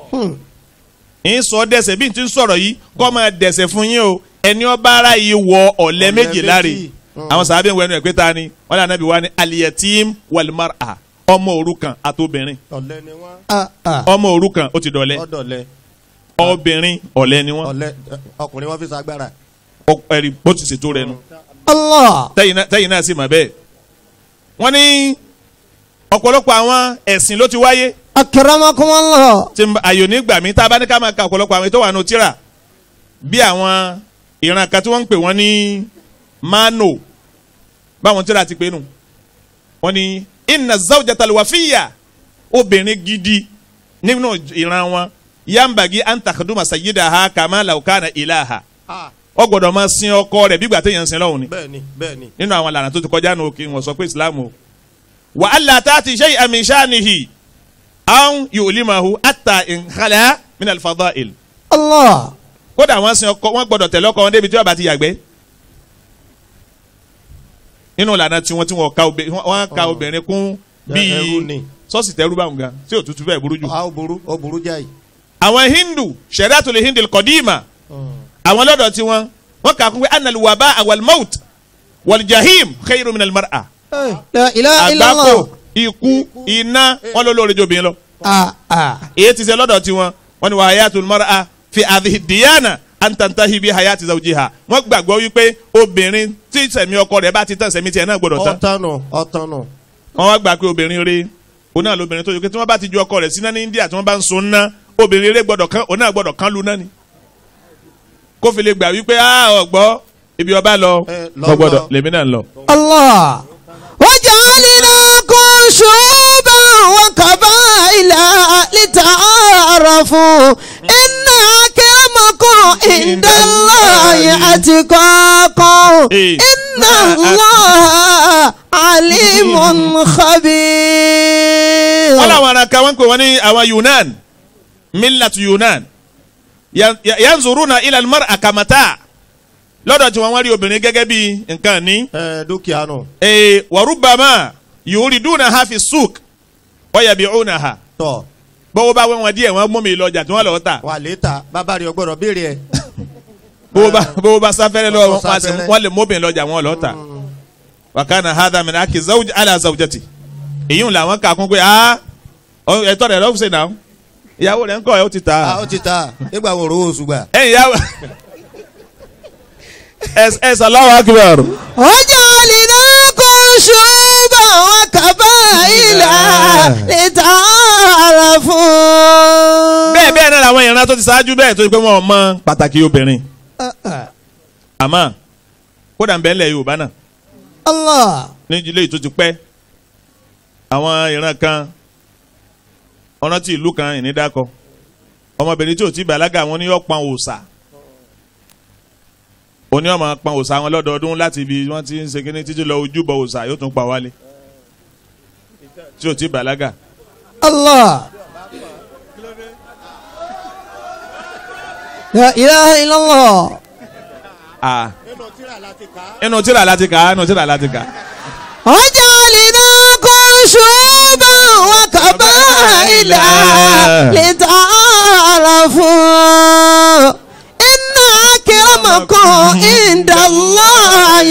ń sọ dẹ̀ṣẹ̀ bí n ti ń sọ̀rọ̀ yìí kọ́ máa dẹ̀ṣẹ̀ fún yín o ẹni ọba ara yìí wọ ọ̀lẹ́ Ọ̀lẹ méjì láre méjì. àwọn sàbẹ̀ ń wẹnu ẹ̀ pé ta ni wọ́n lé anabi wa ni aliyatim wal mar'a ọmọ òrukàn àtobìnrin ọ̀lẹ ni wọ́n. آه آه. ọmọ òrukàn ó ti dọ̀lẹ́ ọ̀dọ̀lẹ. obìnrin ọ̀lẹ́ ni wọ́n ọ̀lẹ ọkùnrin wọn fi ṣagbára. Ọ- ẹ̀rí bó ti ṣètò rẹ̀ nu. الله tẹ́yìn náà tẹ́yìn náà sì mọ̀ bẹ́ẹ̀. wọ́n ní ọ̀pọ̀lọpọ̀ àwọn ẹ̀sìn ló ti wáyé أكرمكم الله tí n bá- àyò nígbà mi tá a bá ní ká máa ka ọ̀pọ̀lọpọ̀ àwọn ètò wà nù tíra bí àwọn ìran kan tí wọ́n ń pè wọ́n ní mano báwọn tíra ti pè nù wọ́n ní inna zawjatal wafiyya obìnrin gidi nínú ìran wọn yambagi an takhduma sayyidaha kama law kana ilaha ó gbọ́dọ̀ máa sin ọkọ rẹ̀ bí gbà téèyàn ń sin lọ́hùn ni bẹ́ẹ̀ni bẹ́ẹ̀ni. nínú àwọn àlànà tó ti kọjá nù òkè wọn sọ pé islam o wà á là tá a ti ṣe àmì ìṣáàníhì àwọn yóò lè máa hu àtà ìnkàlẹ́ minal fadail الله kódà wọ́n sin ọkọ wọ́n gbọ́dọ̀ tẹ̀lé ọkọ wọn débi tí wọ́n bá ti yàgbẹ́ nínú ìlànà tí wọ́n tí wọ́n ka obìnrin wọ́n ka Oh. obìnrin kún Ẹrú bíi ni. sọ́ọ̀sì tẹ́rú báwọn gan tí òtútù bẹ́ẹ̀ burú jù. a ó burú ó burú jáì. àwọn hindu shariatul hindi kọ́díìmà àwọn lọ́dọ̀ tí wọ́n wọ́n kà kún pé anal waba awal maut wal jahim khayru minal mar'a Eh, لا إله إلا àgbákò الله ikú iná wọn ló lóore jòbìn lọ. آه آه èyí ti ṣe lọ́dọ̀ tiwọn wọn ni wà hayatul mar'a fi hadhihi diyana an tantahi bi hayati zawjiha wọn gbàgbọ́ wípé obìnrin tí sẹ̀mí ọkọ rẹ̀ bá ti tán sẹ̀mí tiẹ̀ náà gbọ́dọ̀ tán ọ̀tánù ọ̀tánù. wọn wá gbà pé obìnrin rẹ̀ òun náà lóbìnrin tó yẹ kí tí wọ́n bá ti ju ọkọ rẹ̀ síná ní India tí wọ́n bá ń sun ná obìnrin rẹ̀ gbọ́dọ̀ kán òun náà gbọ́dọ̀ kán lu náà ni kó fi lè gbà wípé a ọgbọ́ ibi ọba lọ Eh, lọ, kò gbọ́dọ̀ lọ. lèmi náà lọ. الله وجعلناكم شعوبا وقبائل لتعارفوا إن أكرمكم عند الله أتقاكم إيه. إن الله عليم خبير wọ́n làwọn ará kan wọ́n ń pè wọ́n ní àwọn Yunan millatu Yunan Ya- ya- yanzuruna ila al-mar'a kamata lọ́dọ̀ tí wọ́n wá rí obìnrin gẹ́gẹ́ bí nǹkan ní ẹ dúkìá nù. ee wa rubbama yuridunaha fi suq wa yabi'unaha tọ bọ́wọ́ bá wọ́n díẹ̀ wọ́n mú mi lọ́jà tí wọ́n lọ́ọ́ tà wà létà bàbá rẹ ọgbọdọ béèrè ẹ. bọ́wọ́ bá bọ́wọ́ bá sáfẹ́rẹ́ lọ́wọ́ Bọ́wọ́ wọn sì sáfẹ́rẹ́. wọ́n lè mú mi lọ́jà wọn lọ́ọ́ tà wa kana hadha min haqi zawj ala zawjati èyí ń làwọn kà kún pé ah ọ- ẹ̀tọ́ rẹ̀ lọ́wọ́ sẹ́nà ìyàwó rẹ̀ ń kọ́ ẹ̀ ó ti tà á. a ó ti ta nígbà wo rówó oṣù gbà. ẹ̀yin yàwó ẹ Allahu akbar. وجعلناكم شعوبا وقبائل لتعارفوا bẹ́ẹ̀ bẹ́ẹ̀ náà làwọn ìran tó ti ṣáájú bẹ́ẹ̀ tó ti pé wọ́n mọ pàtàkì obìnrin آه، آه. àmọ́ kódà ń bẹ́ẹ̀ lẹ̀ Yorùbá náà الله ní ilé tó ti pẹ́ àwọn ìran kan ọ̀nà tí ìlú kan ìní dákọ̀ ọmọbìnrin tí ò ti bàlágà wọn ní yọ pọn òòsà oní ọmọ pọn òòsà wọn lọ́dọọdún láti ibi wọ́n ti ń ṣe kíní títí lọ ojúbọ òòsà yóò tún pa wálé tí ò ti bàlágà. Allah. La ilaha illallah. Ah. inú tíra láti kà á inú tíra láti kà á. وجعلناكم شعوبا وقبائل لتعارفوا إن أكرمكم عند الله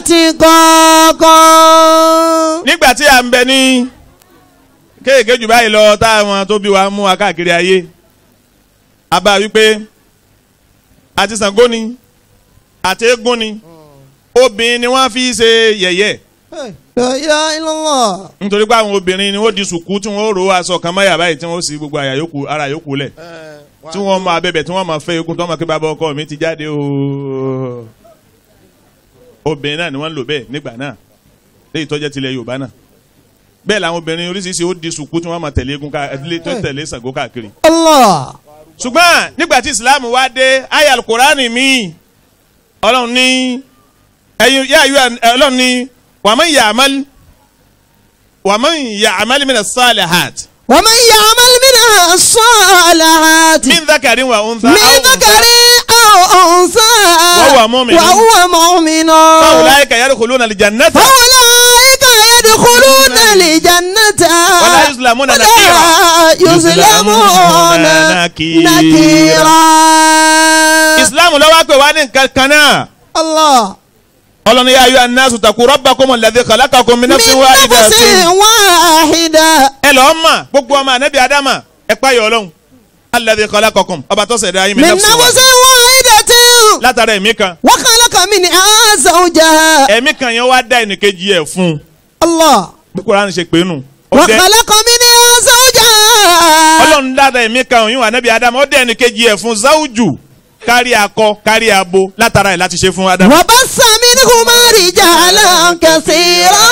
أتقاكم nígbà tí a ń bẹ ní kéèké jù báyìí lọ táwọn tó bí wa mú wa káàkiri ayé a bá wípé àti Ṣàngó ni àti eégún ni obìnrin ni wọ́n fi ṣe yẹ̀yẹ́ La ilaha illallah. nítorí pé àwọn obìnrin ni wọ́n di sùkú tí wọ́n rò aṣọ kan mọ́yà báyìí tí wọ́n sì gbogbo àyà yòókù ara yòókù lẹ̀ tí wọ́n máa bẹ̀bẹ̀ tí wọ́n máa fẹ́ eégún tí wọ́n máa kí bàbá ọkọ mi ti jáde ooo obìnrin náà ni wọ́n ń lò bẹ́ẹ̀ nígbà náà léyìí tó jẹ́ tilẹ̀ Yorùbá náà bẹ́ẹ̀ làwọn obìnrin oríṣiríṣi ó di sùkú tí wọ́n máa tẹ̀lé eégún káàkiri tó tẹ̀lé Ṣàngó káàkiri Allah. ṣùgbọ́n nígbà tí Islam wá dé ayé alukurani mi Ọlọ́run ní ẹ̀yin yá ayú Ọlọ́run ní wàmọ́ yàmál wàmọ́ yàmál mina salihat ومن يعمل من الصالحات min dhakarin wa untha من aw ذكر أو أنثى وهو مؤمن. وهو مؤمن فأولئك يدخلون الجنة فأولئك يدخلون الجنة ولا يظلمون ولا نكيرا. يظلمون نكيرا. نكيرا Islam ló wá pè wá ní nǹkan kan náà الله Ọlọ́run ní yá ayú annasu taqu rabbakum alladhi khalaqakum min من nafsin نفس wahidatin واحدة ẹ lọ́ọ́ mà gbogbo ọmọ anabi adama ẹ páyọ̀ Ọlọ́run alladhi khalaqakum ọba tó ṣẹ̀dá yín min من nafsin نفس wahidatin واحدة látara ẹ̀mí kan وخلق منها زوجها ẹ̀mí kan yẹn wá dá ẹnìkejì ẹ̀ fún un الله bí Kùránì ṣe pé nù ó dẹ وخلق منها زوجها Ọlọ́run dára ẹ̀mí kan òyìnbó anabi adama ó dẹ ẹnìkejì ẹ̀ fún záwùjù kárí akọ kárí abo látara ẹ̀ láti ṣe fún adama. وبث منهما رجالا كثيرا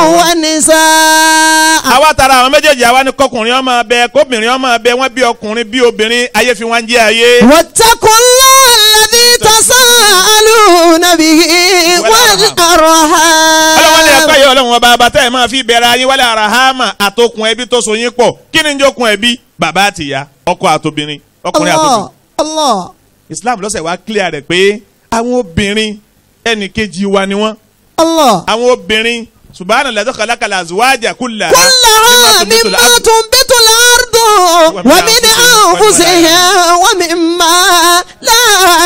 ونساء àwa tara àwọn méjèèjì àwa ni kọkùnrin ọmọ abẹ kóbìnrin ọmọ abẹ wọn bí ọkùnrin bí obìnrin ayé fi wọn jẹ ayé. واتقوا الله الذي تساءلون به ọlọ́wọ́n ní ẹ̀kọ́ والأرحام yìí ọlọ́run ọba bàtà ẹ̀ máa fi bẹ̀rẹ̀ ayé wálé arahama àtòkùn ẹbí tó so yín pọ̀ kí ni ń jókun ẹbí bàbá àtìyá ọkọ àtòbìnrin ọkùnrin àtòbìnrin. الله الله Islam lọ́sẹ̀ wá clear rẹ̀ pé àwọn obìnrin ẹnì kejì wa ni wọ́n الله àwọn obìnrin subahana lẹ́tọ́ kàlákàlà azuwájà kúlà. كلها مما تنبت الأرض ومن أنفسهم ومما لا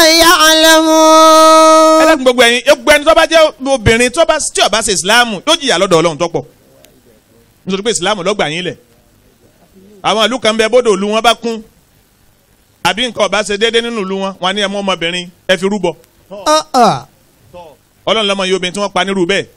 يعلمون ẹlẹ́kùn gbogbo ẹ̀yin gbogbo ẹni tó bá jẹ́ obìnrin tó bá tí ó bá ṣe ìsìláàmù yóò jìyà lọ́dọ̀ ọlọ́run tó pọ̀ nítorí pé ìsìláàmù ló gbà yín lẹ̀ àwọn ìlú kan bẹ bódò ìlú wọn bá kún àbí nǹkan ọba ṣe déédéé nínú ìlú wọn wọn ní ẹmọ ọmọbìnrin ẹ fi rúbọ آه آه. ọlọ́run lọ́mọ yìí obìnrin tí wọ́n pa nírú bẹ́ẹ̀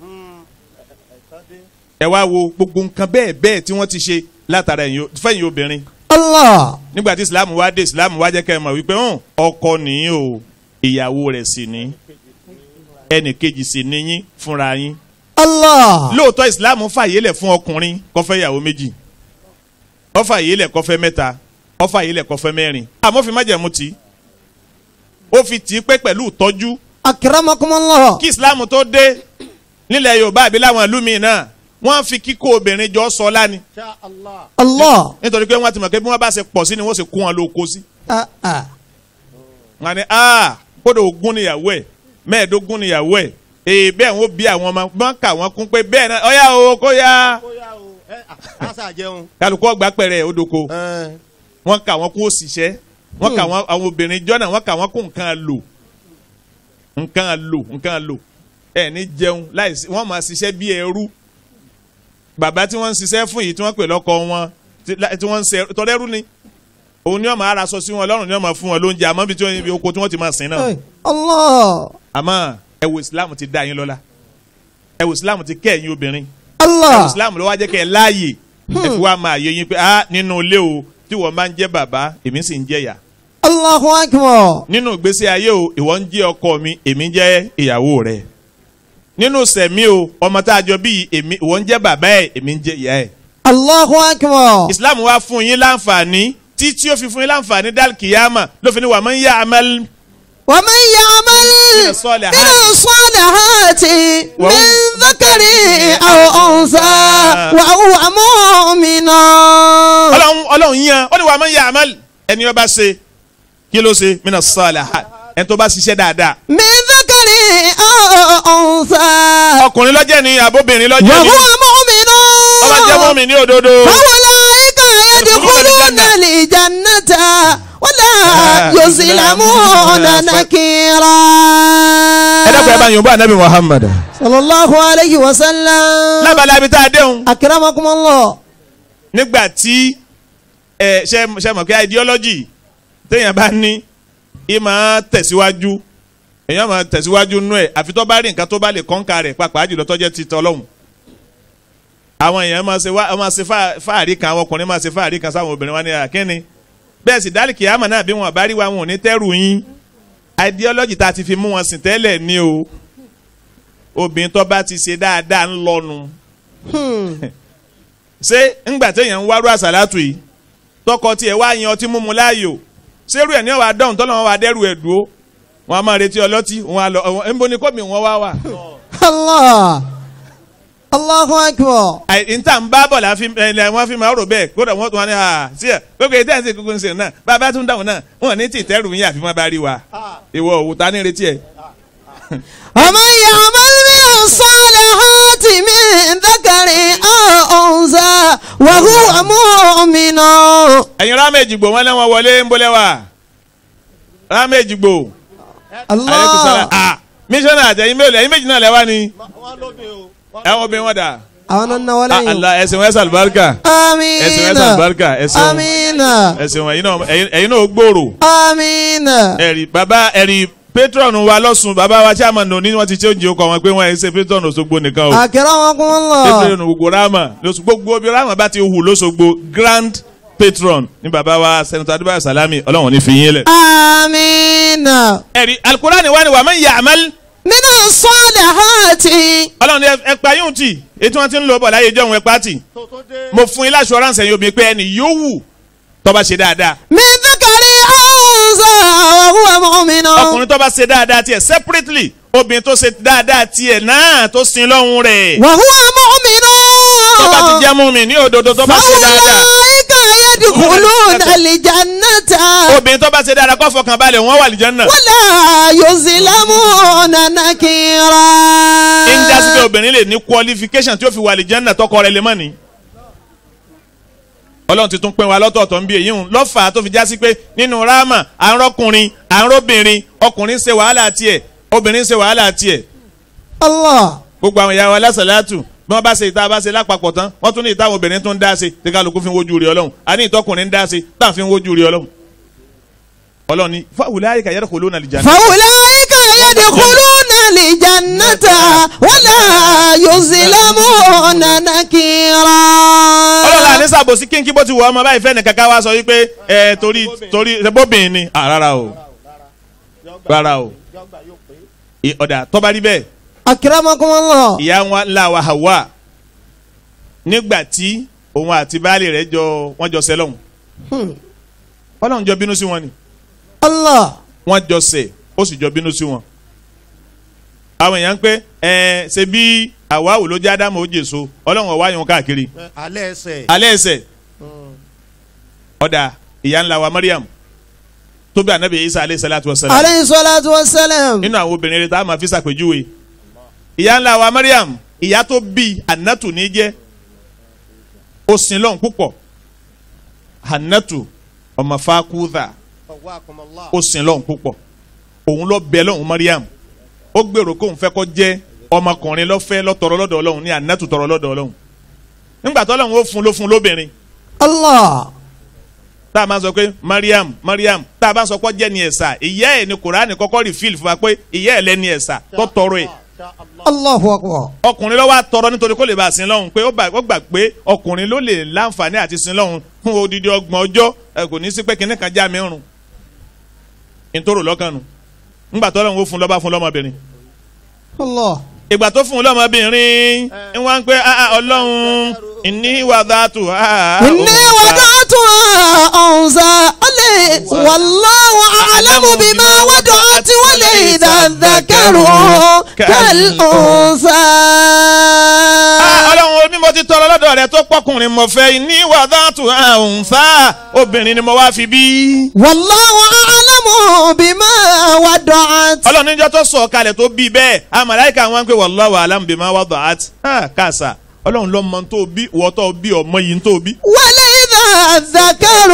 ẹ wá wo gbogbo nǹkan bẹ́ẹ̀ bẹ́ẹ̀ tí wọ́n ti ṣe látara ẹ̀yin o- fẹ́yìn obìnrin الله nígbà tí ìsìláàmù wá dé ìsìláàmù wá jẹ́ kẹ́ ẹ mọ̀ wípé hàn ọkọ nìyí o ìyàwó rẹ̀ sì ní ẹnì kejì sì níyín fúnra yín الله lóòótọ́ ìsìláàmù fàyè lẹ̀ fún ọkùnrin kó fẹ́ ìyàwó méjì ó fàyè lẹ̀ kó fẹ́ mẹ́ta ó fàyè lẹ̀ kó fẹ́ mẹ́rin àmọ́ fi májẹ̀mú tì í ó fi tì í pé pẹ̀lú ìtọ́jú أكرمكم الله kí ìsìláàmù tó dé nílẹ̀ yorùbá àbí láwọn ìlú míì náà wọ́n fi kíkó obìnrin jọ sọ láni الله nítorí pé wọ́n ti mọ̀ pé bí wọ́n bá ṣe pọ̀ sí ni wọ́n ṣe kó wọn lóko sí آه آه. wọn ni aa kódà ogún níyàwó ẹ̀ mẹ́ẹ̀ẹ́dógún níyàwó ẹ̀ èyí bẹ́ẹ̀ wọ́n bí àwọn ọmọ wọn kà wọ́n kún pé bẹ́ẹ̀ náà ọ̀yá o kó yá àṣà jẹun. kálukú ọgbà pẹ̀rẹ̀ odoko wọ́n kà wọ́n kó òṣìṣẹ́ wọ́n kà wọ́n àwọn obìnrin jọ́nà wọ́n kà wọ́n kó nǹkan lò nǹkan lò nǹkan lò ẹ̀ ní jẹun láìsí wọ́n máa ṣiṣẹ́ bí ẹrú bàbá tí wọ́n ń ṣiṣẹ́ fún yìí tí wọ́n pè lọ́kọ wọn tí lá- tí wọ́n ń ṣe tọ́lẹ́rú ni òun ni wọ́n máa raṣọ sí wọn lọ́rùn ni wọ́n máa fún wọn lóúnjẹ àmọ́ bí tí wọ́n ibi oko tí wọ́n ti máa sìn náà Hey, Allah àmọ́ ẹ wo Islam ti dá yín lọ́lá ẹ wo Islam ti kẹ́ ẹ̀yin obìnrin ẹ wo Allah Islam ló wá jẹ́ kẹ́ ẹ láàyè ẹ fi wá máa yé yín pé ah nínú ilé o tí wọ́n máa ń jẹ́ bàbá èmi sì ń jẹ́ ìyá Allahu akbar nínú ìgbésí ayé o ìwọ ń jẹ́ ọkọ mi èmi jẹ́ ìyàwó rẹ nínú sẹ̀mí o ọmọ tá a jọ bí èmi ìwọ ń jẹ́ bàbá ẹ̀ èmi ń jẹ́ ìyá ẹ̀ Allahu akbar Islam wá fún yín láǹfààní títí ó fi fún yín láǹfààní dal kìyàmà ló fi ní wà máa ń yá amal ومن يعمل من الصالحات. من الصالحات وهو من ذكر أو أنثى وهو مؤمن ọlọ́run ọlọ́run yan ó ní wà máa ń yá amal ẹni ó bá ṣe kí ló ṣe mina salihat ẹni tó bá ṣiṣẹ́ dáadáa من ذكر أو أنثى ọkùnrin lọ́jẹ́ ni àbóbìnrin lọ́jẹ́ ni وهو مؤمن ọba jẹ́ mọ́mì ní òdodo فأولئك يدخلون الجنة ولا يظلمون نكيرا ẹ dẹ́kun ẹ bá yòǹbó anabi muhammad صلى الله عليه وسلم lábàlá ibi tá a déhùn أكرمكم الله nígbà tí ẹ ṣe ṣe mọ̀ pé ideology téèyàn bá ní ì máa tẹ̀síwájú èèyàn máa tẹ̀síwájú nú ẹ̀ àfi tó bá rí nǹkan tó bá lè kọ́ńkà rẹ̀ pàápàá jùlọ tó jẹ́ ti tọ́lọ́hún àwọn èèyàn máa ṣe wá máa ṣe fá- fáàrí kan àwọn ọkùnrin máa ṣe fáàrí kan sáwọn obìnrin wa ní àkínni bẹ́ẹ̀ sì dálì kìámà náà bí wọn bá rí wa wọn ò ní tẹ́rù yín ideology tá a ti fi mú wọn sìn tẹ́lẹ̀ ní o obìnrin tó bá ti ṣe dáadáa ń lọnu ṣé ńgbà téèyàn ń wárú àṣàlátù yìí tọkọ tiẹ̀ wá yan ọtí mímu láàyò ṣérú ẹ̀ ní ọ̀wá dọ́hùn tọ́lọ́ wọn wá dẹ́rù ẹ̀ dúró wọn a máa retí ọlọ́tí wọn a lọ ẹ̀ ń bo ni kọ́mi wọn wá wà. الله الله أكبر àì níta ń bá bọ̀ la fi ẹ̀ wọ́n fi máa rò bẹ́ẹ̀ kódà wọ́n tún wá ní à sí ẹ̀ gbogbo èyí tẹ́ǹsì gbogbo ń sè náà bàbá tún dáhùn náà wọn ní tì tẹ́rù yín àfi má bá rí wa ìwọ òwò ta ní retí ẹ̀. ومن يعمل من الصالحات من ذكر أو أنثى وهو مؤمن ẹ̀yin rámẹ̀jì gbò wọn lẹ́wọ̀n wọlé ń bólẹ̀ wá rámẹ̀jì gbò ayélujára الله ah mísọ́nà àtẹ̀yìn mélòó ẹ̀yin méjì náà lẹ́wà ni wọ́n lóde o. ẹ̀wọ̀n obìnrin wọn dà. أنا Ah, النولين Allah ẹ̀sìn wọn ẹ̀sìn àlùbáríkà آمين ẹ̀sìn wọn ẹ̀sìn àlùbáríkà ẹ̀sìn wọn آمين ẹ̀sìn wọn ẹ̀yin náà ẹ̀yin- ẹ̀yin náà ó gbòòrò آمين ẹ̀rí bàbá ẹ̀rí patron wa lọ́sùn bàbá wa chairman òní wọ́n ti ṣe oúnjẹ ọkọ̀ wọn pé wọ́n ẹ̀ ṣe patron Òṣogbo nìkan o أكرمكم الله patron gbogbo rama lóṣù gbogbo obi rama bá ti hù lọ́sọ̀gbò grand patron ní bàbá wa senator adébáyọ̀ salami ọlọ́run ní fi yín lẹ̀. آمين ẹ̀rí alukurani wa ni wà man ya'mal من الصالحات ọlọ́run ní ẹ pa yóò tì ètò wọn ti ń lọ bọ̀ láyé ìjọ òun ẹ pa tì tó tó dé. mo fún yín láṣọ ránṣẹ́ yóò bí pé ẹni yóò wù tó bá ṣe dáadáa من ذكر أو أنثى وهو مؤمن ọkùnrin tó bá ṣe dáadáa tiẹ̀ separately obìnrin tó ṣe dáadáa tiẹ̀ náà tó sin lọ́hùn rẹ̀ وهو مؤمن tó bá ti jẹ́ mú mi ní òdodo tó bá ṣe dáadáa فأولئك يدخلون الجنة obìnrin tó bá ṣe dáadáa kó fọkàn balẹ̀ wọ́n wà lìjánná ولا يظلمون نكيرا ń já sí pé obìnrin lè ní qualification tí ó fi wà lìjánná tọkọ rẹ̀ lè mọ̀ ní. ọlọ́run ti tún pín wa lọ́tọ̀ọ̀tọ̀ ń bí èyí hùn lọ́fà tó fi já sí pé nínú ráàmà à ń rọ́kùnrin à ń rọ́bìnrin ọkùnrin ń ṣe wàhálà tiẹ̀ obìnrin ń ṣe wàhálà tiẹ̀ الله gbogbo àwọn ìyá wa lásàlátù bí wọ́n bá ṣe ìta bá ṣe lápapọ̀ tán wọ́n tún ní ìta àwọn obìnrin tó ń dá ṣe tí kálukú fi ń wojú rí ọlọ́run àní ìtọ́kùnrin ń dá ṣe tá à ń fi ń wojú rí ọlọ́run. ọlọ́run ní fáwùlẹ́ ayé kàyẹ́rẹ́ kò lóun àlìjáná. فأولئك يدخلون الجنة ولا يظلمون نكيرا ọlọ́run àní sàbòsí kínkí bó ti wọ ọmọ báyìí fẹ́ni kankan wá sọ wípé ẹ torí torí bóbìnrin ni à rárá o rárá o yọgbà yóò pé. ì- ọ̀dà tọ́ba rí bẹ́ẹ̀ أكرمكم الله ìyá wa ńlá wa Hawa nígbà tí òun àti baálé rẹ̀ jọ wọ́n jọ sẹ́lọ̀hún Hmm. ọlọ́run jọ bínú sí wọn ni الله wọ́n jọ ṣẹ̀ ó sì jọ bínú sí wọn. àwọn èèyàn ń pé ẹ ṣe bí àwáwò ló jẹ́ ádámù ó jèso ọlọ́run ọ̀wá yẹn káàkiri Ẹ, alẹ́ ẹsẹ̀. alẹ́ ẹsẹ̀ ọ̀dà ìyá ńlá wa Mariam tó bí anabi Isa aleyhi salatu wa salam عليه الصلاة والسلام nínú àwọn obìnrin rẹ̀ tá a máa fi ṣàpèjúwe ìyá ńlá wa Mariam ìyá tó bí Hannatu ní jẹ́ ó sin lọ́hùn púpọ̀ Hannatu ọmọ Fakudha ọwọ́ àkọmọlá. ó sin lọ́hùn púpọ̀ òun lọ bẹ lọ́hùn Mariam ó gbèrò kóun fẹ́ kó jẹ́ ọmọkùnrin lọ́fẹ́ lọ́tọ̀rọ̀ lọ́dọ̀ Ọlọ́hun ní Hannatu tọrọ lọ́dọ̀ Ọlọ́hun nígbà tó Ọlọ́hun ó fún ló fún lóbìnrin الله tá a máa sọ pé Mariam Mariam tá a bá sọ pé jẹ́ ni ẹ̀sà ìyá ẹ̀ ni Kùránì kọ́kọ́ rí fíìlì fún wa pé ìyá ẹ̀ lẹ́ni ẹ̀sà tó tọrọ ẹ̀ الله أكبر ọkùnrin ló wá tọrọ nítorí kó lè bá a sin lọ́hùn pé ó bá- ó gbà pé ọkùnrin ló lè láǹfààní àti sin lọ́hùn fún odidi ọgbọ̀n ọjọ́ ẹ kò ní sí pé kinní kan já mi rùn nítorò lọ́kàn nù ńgbà tó lọ́hùn ó fún lọ́ba fún lọ́mọbìnrin الله ìgbà tó fún lọ́mọbìnrin ń wá ń pẹ́ "Ah, ah, ọlọ́run ìní wàdà tù á. إني وضعتها أنثى بما وضعت وليس الذكر كالأنثى Ah, ọlọ́run ní mo ti tọrọ lọ́dọ̀ rẹ tó pọ́kùnrin mo fẹ́ ní wàdàtú àǹfà obìnrin ni mo wá fi bí. والله أعلم بما وضعت ọlọ́run níjọ́ tó sọ̀ kalẹ̀ tó bí bẹ́ẹ̀ amàláìka wọn pé wallahu alam bima wada'at kàṣà ọlọ́run ló mọ tó bí wọ́n tó bí ọmọ yìí tó bí. وليس الذكر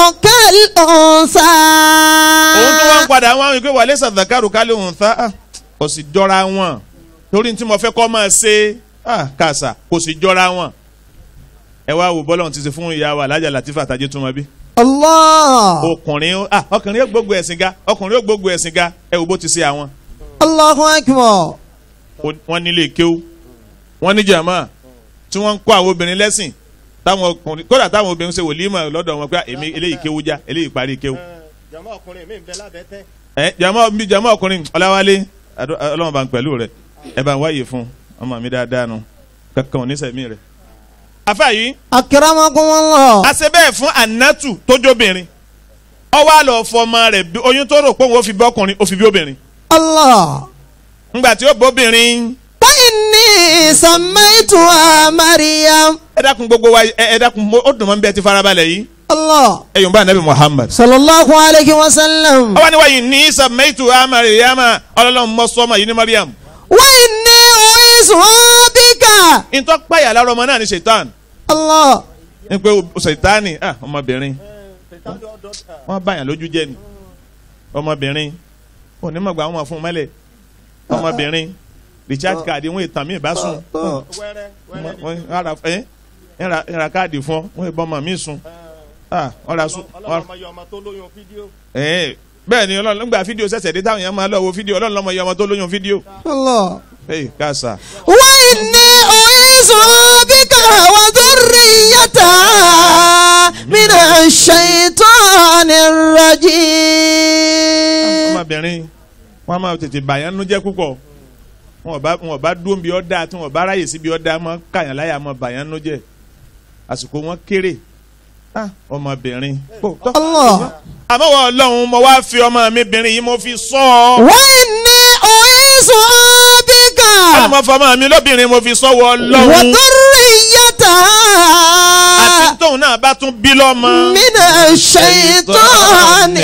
كالأنثى òun tó wá ń padà wọn wípé wà lẹ́sà zakaru kálí òun ta kò sì jọra wọn torí tí mo fẹ́ kọ́ máa ṣe ah, kàṣà kò sì jọra wọn. ẹ wá wò bọ́lá òun ti ṣe fún ìyá wa alájà Latifa Tají túmọ̀ bí. الله ọkùnrin ah, ọkùnrin yóò gbógun ẹ̀sìn ga ọkùnrin yóò gbógun ẹ̀sìn ga ẹ wò bó ti ṣe àwọn. الله أكبر wọ́n nílé kéwú wọ́n ní jàmá tí wọ́n ń kọ́ àwọn obìnrin lẹ́sìn táwọn ọkùnrin kódà táwọn obìnrin ṣe wòlímọ̀ lọ́dọ̀ wọn pé èmi eléyìí kéwú já eléyìí parí kéwú. jama ọkùnrin mi ń bẹ lábẹ́ tẹ́. ẹ jàmá bí jàmá ọkùnrin ọláwálé àdó- ọlọ́run bá ń pẹ̀lú rẹ ẹ bá ń wáyé fún ọmọ mi dáadáa nu kankan ò ní sẹ̀mí rẹ. afa yìí أكرمكم الله a ṣe bẹ́ẹ̀ fún anatu tójóbìnrin ọwọ́ àlọ́ fọmọ rẹ̀ bí- oyún tó rò pé òun ó fi bí ọkùnrin ó fi bí obìnrin الله ńgbà tí ó bóbìnrin فإني سميتها مريم ẹ dákun gbogbo wa ẹ ẹ dákun mo- ó dùn mọ́ bí ẹ ti farabalẹ̀ yìí الله ẹ yòó bá anabi muhammad. صلى الله عليه وسلم ọwọ́ ni wáyé ní sàmẹ́tù amariyama ọlọ́run mọ́ sọ́mọ yìí ní mariam. وإني أعيذها بك ntọ́ páyà lára ọmọ náà ní ṣètàn الله ní pé o- ṣètánì ah, ọmọbìnrin wọ́n báyà lójú jẹ́ ni ọmọbìnrin onímọ̀gbà wọn máa fún un mẹ́lẹ̀ ọmọbìnrin recharge card wọn ìtàn mí ìbásùn wẹ́rẹ́ wẹ́rẹ́ ni. wọ́n ara ẹ́ ń ra- ń ra káàdì fún ọ wọ́n ìbọn ọmọ mi sùn ah, wọ́n ra sùn wọ́n- ọlọ́mọ yọ ọmọ tó lóyún fídíò. ẹ̀ bẹ́ẹ̀ ni ọlọ́run nígbà fídíò ṣẹ̀ṣẹ̀ dé táwọn èèyàn máa lọ wo fídíò ọlọ́run lọ́mọ iye ọmọ tó lóyún fídíò الله ẹ̀ káàsà. وإني أعيذها بك وذريتها من الشيطان الرجيم ọmọbìnrin wọn máa tètè bàyàn nú jẹ́ púpọ̀ wọn ò bá wọn ò bá dúró bí ọdá tí wọn ò bá ráyè síbi ọdá mọ káyàn láyà mọ bàyàn nú jẹ́ àsìkò wọn kéré Ah, ọmọbìnrin. Kò- tọ́. الله àmọ́ wọ́n ọlọ́run mo wá fi ọmọ mi bìnrin yìí mo fi sọ ọ́. وإني أعيذها بك àmọ́ mo fọmọ mi lóbìnrin mo fi sọ wọ́ ọlọ́run. àti وذريتها tóun náà bá tún bí lọ́mọ. من الشيطان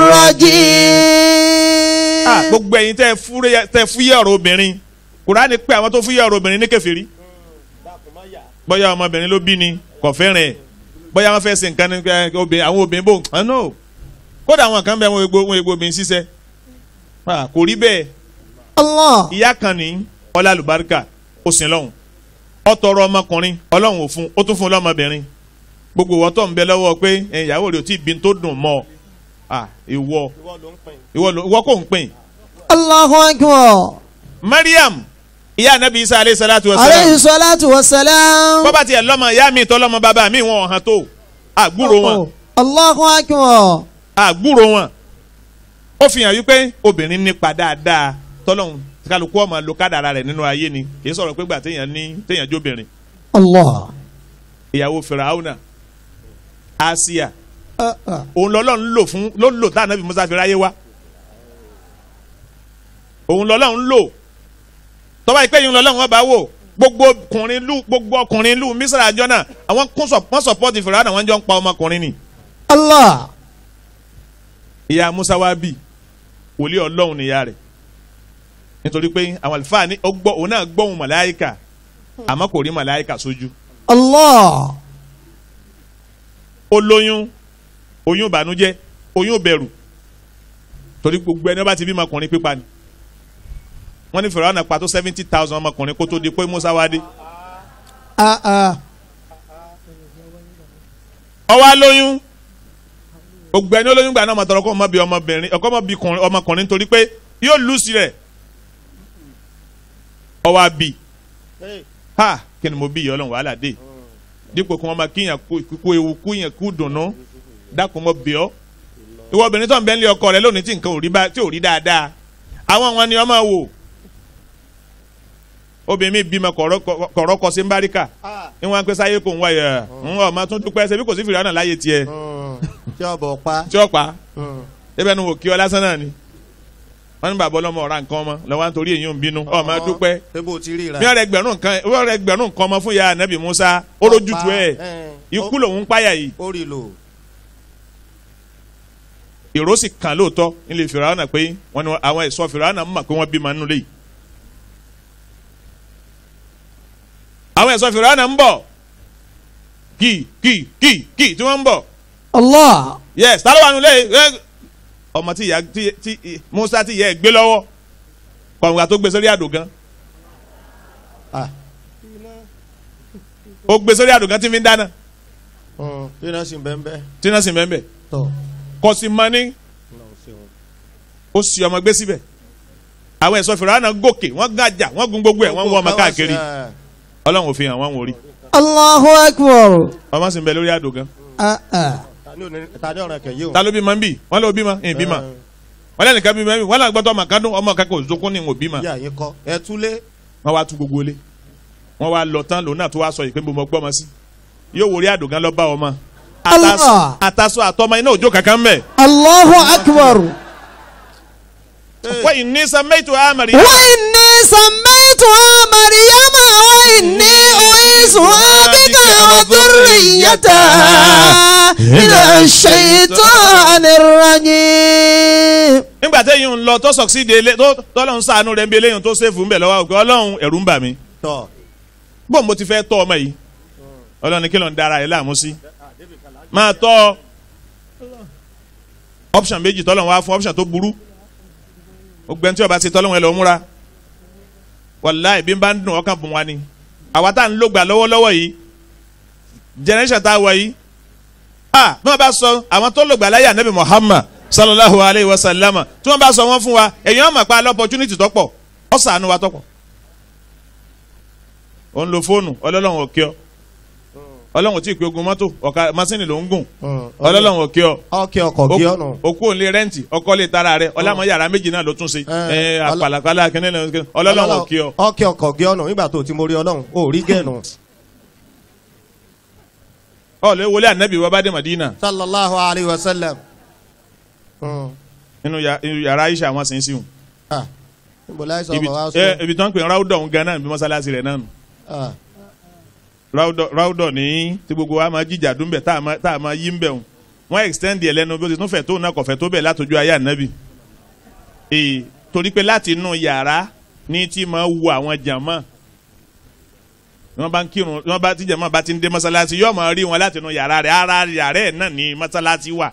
الرجيم Ah, gbogbo ẹ̀yin tẹ́ ẹ fúré- tẹ́ ẹ fúyẹ́ ọ̀rọ̀ obìnrin kùránì pé àwọn tó fúyẹ́ ọ̀rọ̀ obìnrin ní kèfèrí. dákun má yà. bóyá ọmọbìnrin ló bí ni kò fẹ́ràn ẹ̀ bóyá wọ́n fẹ́ ṣe nǹkan ní ẹ, obìnrin àwọn obìnrin bò ń no kódà àwọn kan bẹ wọn egbò wọn egbò obìnrin ṣiṣẹ́ Ah, kò rí bẹ́ẹ̀ الله ìyá kan ní ọlá àlùbáríkà ó sin lọ́hùn ó tọrọ ọmọkùnrin ọlọ́run ò fún ó tún fún lọ́mọbìnrin gbogbo ìwọ tó ń bẹ lọ́wọ́ pé ẹ, ìyàwó rẹ̀ ò tí ì bí n tó dùn mọ́ ọ Ah, ìwọ ìwọ ló ń pin. ìwọ ló- ìwọ kò ń pín الله أكبر Mariam ìyá anabi isa aleyhi salatu wa عليه salam الصلاة والسلام bọ́bá tiẹ̀ lọ́mọ ìyá mi tọ́ lọ́mọ bàbá mi wọn ò hàn tó àgbúrò wọn. الله أكبر àgbúrò wọn ó fi hàn wípé obìnrin nípa dáadáa tọ́lọ́hún kálukú ọmọ lo kádàrà rẹ̀ nínú ayé ni kì í sọ̀rọ̀ pé gbà téèyàn ní téèyàn jóbìnrin الله ìyàwó fìràhùnà Àsíyà أه أه. òun lọ́lọ́run lò fún ló lò tá ànábì Mùsá fi ráyé wá òun lọ́lọ́run lò tọ́ba ìpè yìí lọ́lọ́run ọba wò gbogbo ọkùnrin lù gbogbo ọkùnrin lù Mísírà àjọ náà àwọn kún sọ wọ́n sọpọ́ọ̀tì fìràhùnà wọ́n jọ ń pa ọmọkùnrin ni الله ìyá Musa wá bì wòlíì ọlọ́run níyà rẹ̀ nítorí pé àwọn àlùfáà ní ó gbọ́ òun náà gbọ́hùn màláìkà àmọ́ kò rí màláìkà sójú الله ó lóyún oyún ìbànújẹ́ oyún bẹ̀rù torí gbogbo ẹni ó bá ti bí ọmọkùnrin pípa ni wọ́n ní Fáráò náà pa tó seventy thousand ọmọkùnrin kó tó di pé Musa wá dé أه أه. ó wá lóyún gbogbo ẹni olóyún gbà náà mọ̀tọ́rọ̀ kó ọmọ bí ọmọbìnrin ọkọ ọmọ bí kùnrin- ọmọkùnrin nítorí pé yóò lùsì rẹ̀ ó wá bí Hey, ha kí ni mo bí ìyá ọlọ́run wàhálà dé dípò kí wọ́n máa kíyàn kú kú ewu kú yàn kú dùnú dákun mọ́ bí ọ́ ìwọ obìnrin tó ń bẹ ń lé ọkọ rẹ lónìí tí nǹkan ò rí bá tí ò rí dáadáa àwọn wọn ni wọ́n máa wò obìnrin mi bímọ kọ̀rọ̀- kọ̀rọ̀ kọ sí mbáríkà ah, ní wọn á pẹ́ sáyé kò ń wáyà ń wọ́n máa tún dúpẹ́ ṣe bí kò sí fìlà náà láyé tiẹ̀ mm, tí ọbọ̀ pa. tí ó pa mm, ebe nu wò kí ọ lásán náà ni wọ́n ní bàbá ọlọ́mọ ọ̀ra nǹkan ọmọ lọ́wọ́ nítorí èyí ń bínú ọmọ dúpẹ́ ṣé bó ti rí ra. bí wọ́n rẹ gbẹ̀rún nǹkan wọ́n rẹ gbẹ̀rún nǹkan ọmọ fún ya anabi musa ó lójútu ẹ̀ ikú lòun ń páyà yìí ó rí lò. ìró sì kàn lóòótọ́ nílé fìràwọ́nà pé wọ́n ní àwọn ẹ̀ṣọ́ fìràwọ́nà mọ̀ pé wọ́n bímọ nínú lé yìí. àwọn ẹ̀ṣọ́ fìràwọ́nà ń bọ̀ kì kì kì kì tí wọ́n ń bọ̀ Allah. yes tá ló wà nílé ẹ ọmọ tí ìyá tí tí musa tí ìyá ẹ gbé lọ́wọ́ kọ̀ǹgà tó gbé sórí àdògán Ah. ó gbé sórí àdògán tí fi ń dáná Mm, tí náà sì ń bẹ́ẹ̀ bẹ́ẹ̀. tí náà sì mẹ́mbẹ́ tọ́ kò sí mọ́ ní Ọlọ́run ṣeun. ó sì ọmọ gbé síbẹ̀ àwọn ẹ̀ṣọ́ fìràwọ́nà gòkè wọ́n gàjà wọ́n gun gbogbo ẹ̀ wọ́n wọ ọmọ káàkiri Ah, ọlọ́run ò fi hàn wọ́n wò rí Allahu akbar. ọmọ sì ń bẹ lórí àdògán Ah, ah. ta ni òní- ta ni ọ̀ràn kẹ̀ yìí o. ta ló bímọ ń bì wọ́n lọ bímọ ń bímọ wọ́n lẹ́nu kan bímọ ń bì wọ́n lọ gbọ́dọ̀ ọmọ kan dún ọmọ kan kò zokún ní ìwọ̀n bímọ yà yín kọ́ ẹ túlé. wọ́n wá tú gbogbo ilé wọ́n wá lọ tán lòun náà tó wá sọ yìí pé mo mọ gbọ́mọ sí yóò wòrí àdògán lọ bá ọmọ Allah. àtàsọ àtọmọ iná òjò kankan mẹ Allahu akbar. wọ́n yìí ní sàmẹ́tò àmàrí وإني سميتها مريم وإني أعيذها بك وذريتها من الشيطان الرجيم nígbà téyìn ń lọ tó sọ̀ksídìí ilé tó tọ́lọ́run sànú rẹ̀ ń bí eléyìí tó sèfù ń bẹ̀ lọ́wọ́ òkè ọlọ́run ẹ̀rù ń bà mí tọ́ bó mo ti fẹ́ tọ́ ọmọ yìí ọlọ́run ní kí ló ń dára ẹ̀ láàmú sí máa tọ́ option méjì tọ́lọ́run wá fún option tó burú ògbẹ́ni tí ọba ti tọ́lọ́run ẹ̀ lọ́ múra wàláì bí n bá ń dùn ọkàn bùn wa ni àwa tá à ń lògbà lọ́wọ́lọ́wọ́ yìí generation tá a wọ̀ yìí ah bí wọ́n bá sọ àwọn tó lògbà láyé anabi Muhammad sallallahu alayhi wa sallam tí wọ́n bá sọ wọ́n fún wa èyàn máa pa opportunity tọ́pọ̀ ọ̀sánú wa tọ́pọ̀ ó ń lo fóònù ọlọ́lọ́run ò kí ọ ọlọ́run ò tí ì pé ogun mọ́tò ọ̀ka masínì ló ń gùn ọlọ́lọ́run ò kí ọ ọkẹ́ ọkọ̀ bí ọ̀nà. òkú òǹlé rẹ́ǹtì ọkọ lè tara rẹ ọlámọ yàrá méjì náà ló tún ṣe Eh, ẹ àpàlàpàlà kìnìún ọlọ́run ò kí ọ. ọkẹ́ ọkọ̀ bí ọ̀nà nígbà tó ti mórí ọlọ́run ó rí gẹ̀ẹ́nù. ọ̀lẹ́ wọlé ànábì wa bá dé Madina sallallahu alayhi wa sallam. Mm. nínú ya- inú yàrá Aisha àwọn sì ń sìn Ah, níbo láì sọ ibi ọmọ wa sọ. ẹ, ibi tó ń pè ní ráúdọ̀ ń gan náà bí mọ́sálásí rẹ̀ náà nù Ah, ráúdọ̀ ráúdọ̀ ní tí gbogbo wa máa jíjà dún bẹ̀ tá a máa- tá a máa yí ń bẹ̀ wọn wọ́n extend ẹ̀ lẹ́nu bí ó ti tún fẹ̀ tó náà kọ̀fẹ́ tó bẹ̀ látọjú ayé ànábì ee torí pé láti inú yàrá ní tí máa wu àwọn jàmá wọ́n bá ń kírun wọ́n bá tí jàmá bá ti ń dé mọ́sálásí yóò máa rí wọn láti inú yàrá rẹ̀ ara yàrá ẹ̀ náà ní mọ́sálásí wà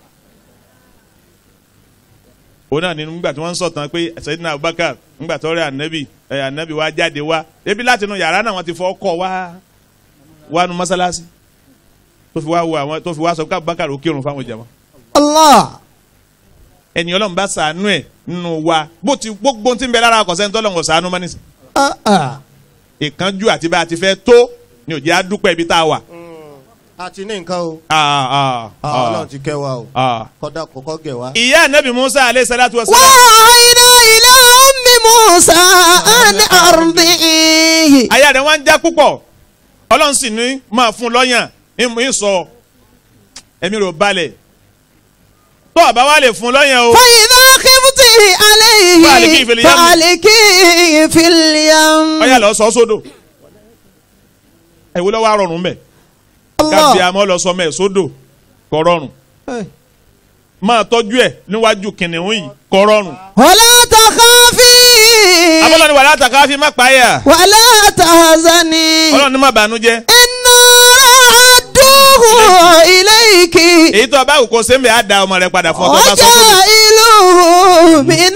òun náà ni nígbà tí wọ́n ń sọ̀tàn pé Sayyidina Abubakar nígbà tó rí ànábì ẹ̀ ànábì wá jáde wá ebi láti inú yàrá náà wọ́n ti fọ́ kọ́ wá wá nu mọ́sálásí tó fi wá wo àwọn tó fi wá sọ pé Abubakar ò kírun fáwọn jàmá Allah. ẹni ọlọ́run bá sànú ẹ̀ nínú wa bó ti gbogbo tí ń bẹ lára ọkọ̀sẹ́ ń tọ́lọ́run sànú mọ́ nísìn Ah, ah. ìkánjú àti bá a ti fẹ́ tó ni òjì á dúpẹ́ ibi tá a wà. a ti ní nǹkan o. Ah, ah, Ah, ah, ọlọ́run ti kẹ́ wa o. ah. kọ́dà kọ́kọ́ gẹ̀ wá. ìyá anabi musa aleyhi salatu wa salam وأوحينا إلى أم موسى أن أرضعيه aya rẹ̀ wá ń já púpọ̀ ọlọ́run sì ní máa fún un lọ́yàn ń ń sọ ẹ̀mí rẹ̀ ò balẹ̀ tó àbá wa lè fún un lọ́yàn o فإذا خفت عليه فألقيه في اليم. فألقيه في اليم ọyà lọ sọ sódò ẹ̀wọ́ lọ́wọ́ àrọ̀rùn mẹ́ kábí الله àmọ́ lọ sọ mẹ́ sódò kọ́ rọrùn máa tọ́jú ẹ̀ níwájú kìnìún yìí kọ́ rọrùn. ولا تخافي abọ́lọ́ni wàlá àtàkà fi má pààyà ولا تحزني ọlọ́run ní má bànújẹ́ إنا رادوه إليك èyí tó bá wù kó sẹ́ńbẹ̀ á da ọmọ rẹ padà fún ọ tó bá sọ fún mi. وجائله من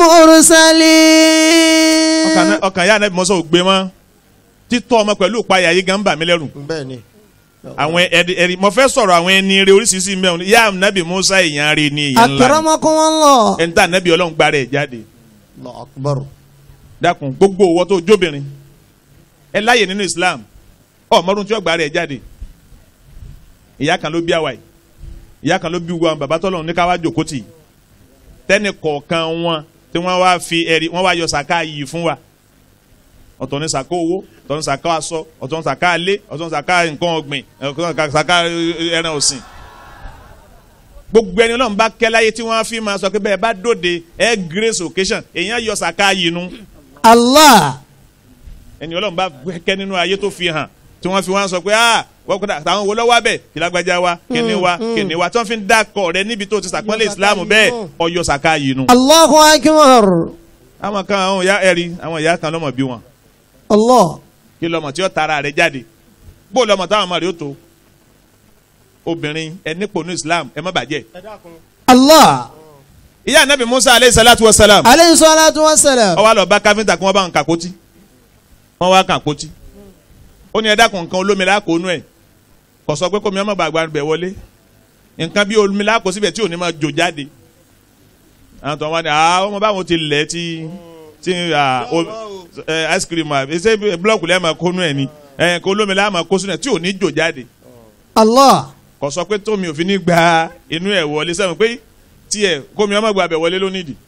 المرسلين ọkàn náà- ọkàn yá anabi mọ́sọ́ ò gbé mọ́ títọ́ ọmọ pẹ̀lú ìpayà yìí gan bà mí lẹ́rù bẹ́ẹ̀ ni. àwọn ẹni ẹni mo fẹ́ sọ̀rọ̀ àwọn ẹni rẹ oríṣiríṣi mẹ́rin yá anabi musa èèyàn rẹ ni èèyàn ńlá ni. أكرمكم الله ẹni tá anabi ọlọ́run gbá rẹ̀ jáde Allahu akbar. dákun gbogbo owó tó jóbìnrin ẹ láàyè nínú islam ọmọdún tí ó gbá rẹ̀ jáde ìyá kan ló bí àwa yìí ìyá kan ló bí wa bàbá tọ́lọ́run ní ká wá jòkó tì í tẹ́nì kọ̀ọ̀kan wọn tí wọ́n wá fi ẹ̀rí wọ́n wá yọ sàká yìí fún wa ọ̀tọ̀ ní sàká owó ọ̀tọ̀ ní sàká aṣọ ọ̀tọ̀ ní sàká ilé ọ̀tọ̀ ní sàká nǹkan ọ̀gbìn ọ̀tọ̀ ní sàká ẹran ọ̀sìn gbogbo ẹni ọlọ́run bá kẹ́ láyé tí wọ́n á fi máa sọ pé bẹ́ẹ̀ bá dòde ẹ grace occasion èèyàn yọ sàká yinú Allah. ẹni ọlọ́run bá kẹ́ nínú ayé tó fi hàn tí wọ́n fi wá sọ pé ah wọ́n kọ́ta àtàwọn wo lọ́wọ́ abẹ kìlágbájá wa kíni wa kíni wa tí wọ́n fi ń dákọ̀ rẹ níbi tó ti sàpọ́nlé ìsìlámù bẹ́ẹ̀ ọyọ sàká yinú. Allahu akbar. àwọn kan àwọn ìyá ẹ̀rí àwọn ìyá kan lọ́mọ bí wọn Allah. kí lọ́mọ tí ó tara rẹ̀ jáde bó lọ́mọ táwọn ọmọ rẹ̀ ó tó obìnrin ẹ nípò ní islam ẹ má bàjẹ́. Allah. ìyá anabi musa aleyhi salatu wa salam Alayhi salatu wa salam. ó wá lọ bá káfíńtà kí wọ́n bá ń kàkótí wọ́n wá kàkótí ó ní ẹ dákun nǹkan olómi lákòónú ẹ̀ kò sọ pé kómi ọmọ gbàgbà bẹ̀ wọlé nǹkan bí olómi lákòó síbẹ̀ tí ò ní máa jò jáde àwọn tó wá ní àwọn ọmọ báwọn ti lẹ̀ tí tí ah, o- ẹ, ice cream ah, ṣé blọọkù lẹ́ẹ̀ máa kónú ẹ̀ ni ẹ̀ kó olómi láà máa kó sínú ẹ̀ tí ò ní jò jáde Allah. kò sọ pé tómi òfin ní gba inú ẹ̀ wọlé sẹ́wọ̀n pé tiẹ̀ kómi ọmọ gbà bẹ̀ wọlé ló nídìí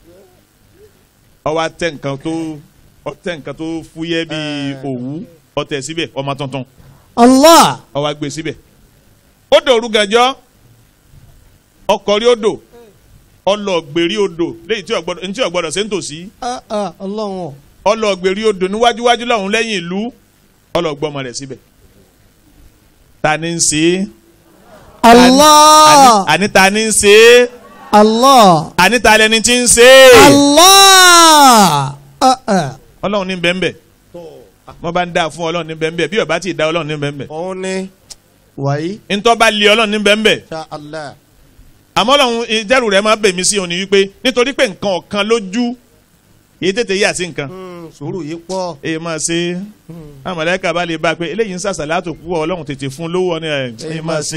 ọwọ́ atẹ nǹkan tó ọtẹ nǹkan tó fúyẹ́ bíi òwú ọtẹ síbẹ̀ ọmọ tuntun Allah. ọwọ́ agbè síbẹ̀ ó dòru gànjọ́ ọkọ̀rí odò ọlọ́ọ̀gbèrí odò léyìí tí ọ̀gbọ́dọ̀ ntí ọ̀gbọ́dọ̀ ṣe ń tòsí Ah, ah, Ọlọ́run. ọlọ́ọ̀gbèrí odò níwájúwájú lọ́hùn lẹ́yìn ìlú ọlọ́ọ̀gbọ́mọ rẹ̀ síbẹ̀ ta ni ń ṣe é Allah. àní ta ni ń ṣe é Allah. àní ta lẹni tí ń ṣe é Allah. Ah, ah. ọlọ́run ní bẹ́ẹ̀ wọ́n bá ń dá fún ọlọ́run ní bẹ́ẹ̀ bí ọba ti dá ọlọ́run ní bẹ́ẹ̀ òun ni wàyí ntọ́ bá lé ọlọ́run ní bẹ́ẹ̀ ṣá Allah àmọ́ ọlọ́run ìjẹ́rù rẹ̀ máa bèmí sí òní wípé nítorí pé nǹkan ọ̀kan lójú èyí tètè yà sí nǹkan Hmm, sùúrù yìí pọ̀ èyí máa ṣe àmọ̀lẹ́kà bá lè bá a pé eléyìí ń sàṣàlátù púpọ̀ ọlọ́run tètè fún lówó ọ̀nà ẹ̀ èyí máa ṣe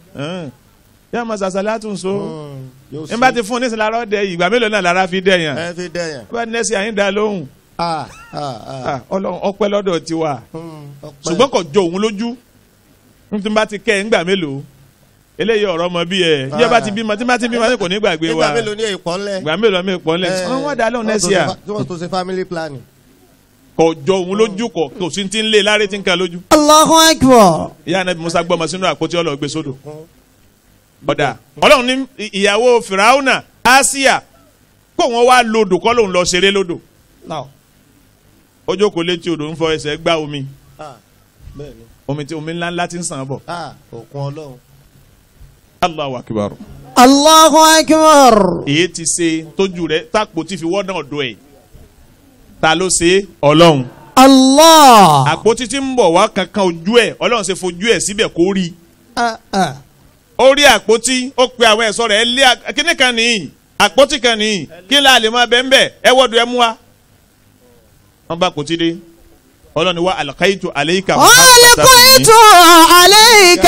yá máa sàṣàlátù ń so yóò ń bá ti fún nísìnyí lára ọ̀dẹ ìgbà mélòó náà lára fi dẹ̀yàn ẹ fi dẹ̀yàn bá nẹ́sì àyín dá lóhùn Ah, ah, ah. Ah, ọlọ́run ọpẹ́ lọ́dọ̀ tiwa Hmm, ọpẹ́. ṣùgbọ́n kò jọ òun lójú n tí n bá ti kẹ́ ẹ̀ ńgbà mélòó eléyìí ọ̀rọ̀ ọmọ bí ẹ̀ yíyá bá ti bímọ tí n bá ti bímọ ní kò ní gbàgbé wa nígbà mélòó ní èèpọ̀ ńlẹ̀ gbà mélòó mi pọ̀ ńlẹ̀ wọ́n wọ́n dá lóhùn nẹ́sì à tí wọ́n tó ṣe family planning. kò jọ òun lójú kò kò sí ti ń lé láre tí ń ka lójú. Allahu akbar. ìyá anabi musa gbọmọ sínú àpótí ọlọ́ọ̀gbé sódò ọ̀dà ọlọ́run ní ìyàwó fìràwùnà àsíà kó wọn wá lodò kọ́ lòun lọ ṣeré lodò Now, ó jókòó létí odò ń fọ ẹsẹ̀ gbá omi ah, bẹ́ẹ̀ ni. omi tí omi ńlá ńlá ti ń sàn bọ̀ Ah, òkun ọlọ́run. Allahu akbar Allahu akbar. èyí ti ṣe tójú rẹ̀ tápò tí fi wọ́dà ọ̀dọ̀ ẹ̀ ta ló ṣe ọlọ́run Allah. àpótí tí ń bọ̀ wá kankan ojú ẹ̀ ọlọ́run ṣe fojú ẹ̀ síbẹ̀ kó rí Ah, ah. ó rí àpótí ó pe àwọn ẹ̀ṣọ́ rẹ̀ ẹ lé à- kíní kan nìyí àpótí kan nìyí kí n láà lè máa bẹ́ẹ̀ bẹ́ẹ̀ ẹ wọ́dọ̀ ẹ mú wa. wọ́n bá àpótí dé ọlọ́run ni wá alqaitu alayka ألقيت عليك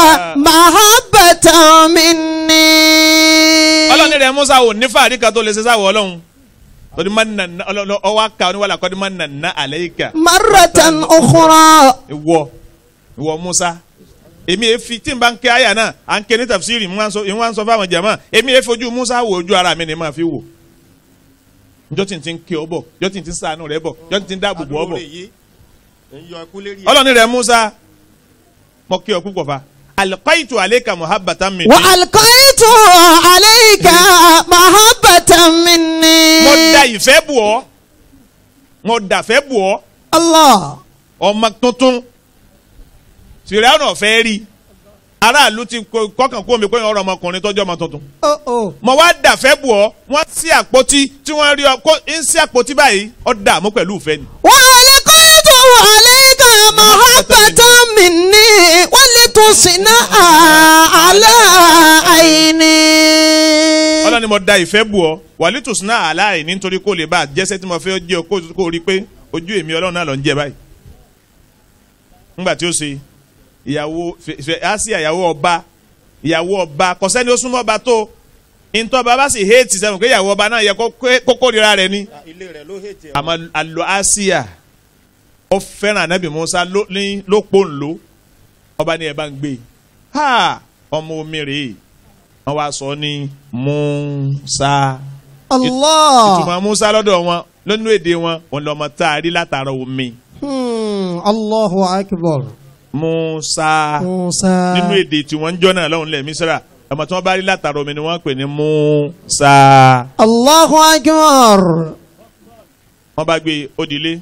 محبة مني ọlọ́run rẹ̀ musa ò ní fàárí kan tó lè ṣe sáwọ́ ọlọ́run torí manna ọlọ́run ọwọ́ aka oníwàlá kọ́ni manna alayka مرة أخرى ìwọ ìwọ musa èmi yẹn fi tí n bá ń ké àyà náà à ń ké ní tafsiri n wá ń sọ n wá ń sọ fáwọn jàmá èmi yẹn fojú musa wo ojú ara mi ni màá fi wò njọ́ tí n ti ń ké ọ bọ̀ njọ́ tí n ti ń ṣàánú rẹ bọ̀ njọ́ tí n ti ń dáàbò bò ọ bọ̀ Adúró rẹ̀ yìí, ń yọ ikú lérí ẹ̀. ọlọ́ni rẹ musa mọ kí ọ púpọ̀ fa alqaitu alayka muhabbatan minni وألقيت عليك محبة مني mo da ìfẹ́ bù ọ́ mo dàfẹ́ bù ọ́ الله ọmọ tuntun fìrẹ́ọ̀nà ọ̀fẹ́ rí aráàlú ti kó- kọ́kàn kó mi pé ọ̀rọ̀ ọmọkùnrin tọ́jú ọmọ tuntun oh oh mo wá dàfẹ́ bù ọ́ wọ́n sí àpótí tí wọ́n rí ọ kó ń sí àpótí báyìí ọ́ dààmú pẹ̀lú ìfẹ́ ni. وألقيت عليك محبة مني ولتصنع على عيني ọlọ́ni mo da ìfẹ́ bù ọ́ wàlítù sinna aláì nítorí kó lè bá a jẹ́sẹ́ tí mo fẹ́ jẹ́ ọ kó- kó rí pé ojú èmi ọlọ́run náà lọ ń jẹ báyìí. ńgbà tí ó ṣe ìyàwó fẹ- fẹ- Àsíyà ìyàwó ọba ìyàwó ọba kò sẹ́ni ó súnmọ́ ọba tó ntọ́ bàbá sì héètì sẹ́wọ̀n pé ìyàwó ọba náà yẹ kó kó kórìíra rẹ̀ ni. Ah, ilé rẹ̀ ló hètì ẹ̀. àmọ́ alo Àsíyà ó fẹ́ràn anabi Musa ló ní ló pò ń lò ọba ní ẹ bá ń gbé ha ọmọ omi rèé wọ́n wá sọ ní Musa الله ìtumọ̀ Musa lọ́dọ̀ wọn lónú èdè wọn wọn lọ́mọ tá a rí látara omi Hmm, Allahu akbar Musa Musa nínú èdè tí wọ́n ń jọ́ náà lọ́hùn lẹ̀ Mísírà ọmọ tí wọ́n bá rí látara omi ni wọ́n pè ní Musa Allahu akbar. wọ́n bá gbé odìlé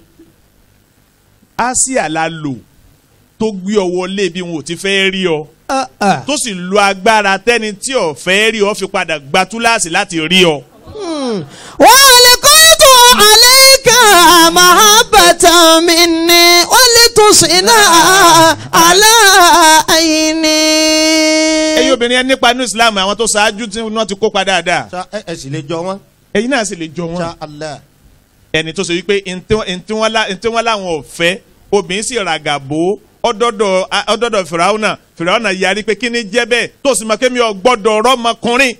Asia la lò tó gbé ọ wọlé bí wọn ò ti fẹ́ rí ọ Ah, ah. tó sì lo agbára tẹ́ni tí ò fẹ́ rí ọ fi padà gba túláàsì láti rí ọ. Hmm. وألقيت عليك محبة مني ولتصنع على عيني. ẹ̀yin obìnrin ẹ nípa nínú Islam àwọn tó ṣáájú tí wọ́n ti kópa dáadáa Ṣá ẹ ẹ sì lè jọ wọn. ẹ̀yin náà sì lè jọ wọn. Ṣá Allah. ẹni tó ṣe wípé ntí wọn lá- ntí wọn láwọn ò fẹ́ obìnrin sì ràgà bò ó ọdọdọ ọdọdọ fìràwọnà fìràwọnà yarí pé kí ni jẹ́ bẹ́ẹ̀ tó sì mọ̀ kémi ò gbọ́dọ̀ rọ́mọkùnrin.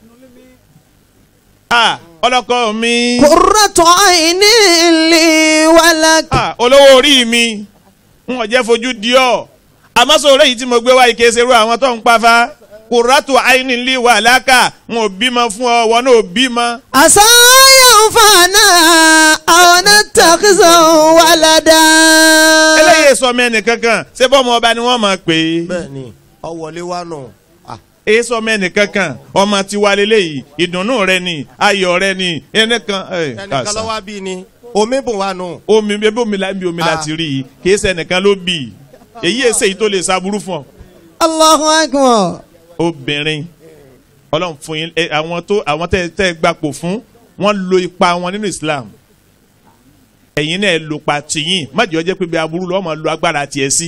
a ọlọ́kọ mi قرة عين لي ولك. a olówó orí mi n ò jẹ́ fojú di ọ́ àmọ́ sọ̀rọ̀ èyí tí mo gbé wá ike ṣerú àwọn tó ń pa fa kùràtù àìní lè wà lákà n ò bímọ fún ọ wọn náà ò bímọ. عسى ينفعنا أو نتخذه ولدا. eléyìí sọ mẹ́ni kankan ṣé bọ́mọ ọba ni wọ́n máa pè é. bẹ́ẹ̀ni ọwọlé wa nù. Ah, èso mẹ́ni kankan ọmọ tiwa lélẹ́yìí ìdùnnú rẹ ni ayọ̀ rẹ ni ẹnìkan ẹ, ẹnìkan kàṣà. lọ́wọ́ bí ni omi bùn wa nù. omi bébí omi la bí omi la Ah. ti rí i kìí ṣe ẹnìkan ló bì í èyí èsè yìí tó lè ṣàbúrú fún ọ. الله أكبر. obìnrin ọlọ́run fún yín ẹ, àwọn tó àwọn tẹ́ tẹ́ gbapò fún wọ́n lo ipa wọn nínú Islam ẹ̀yin náà lò pa tìyín májèlé ọjọ́ pé bí aburú lọ́wọ́ máa lo agbára tiẹ̀ sí.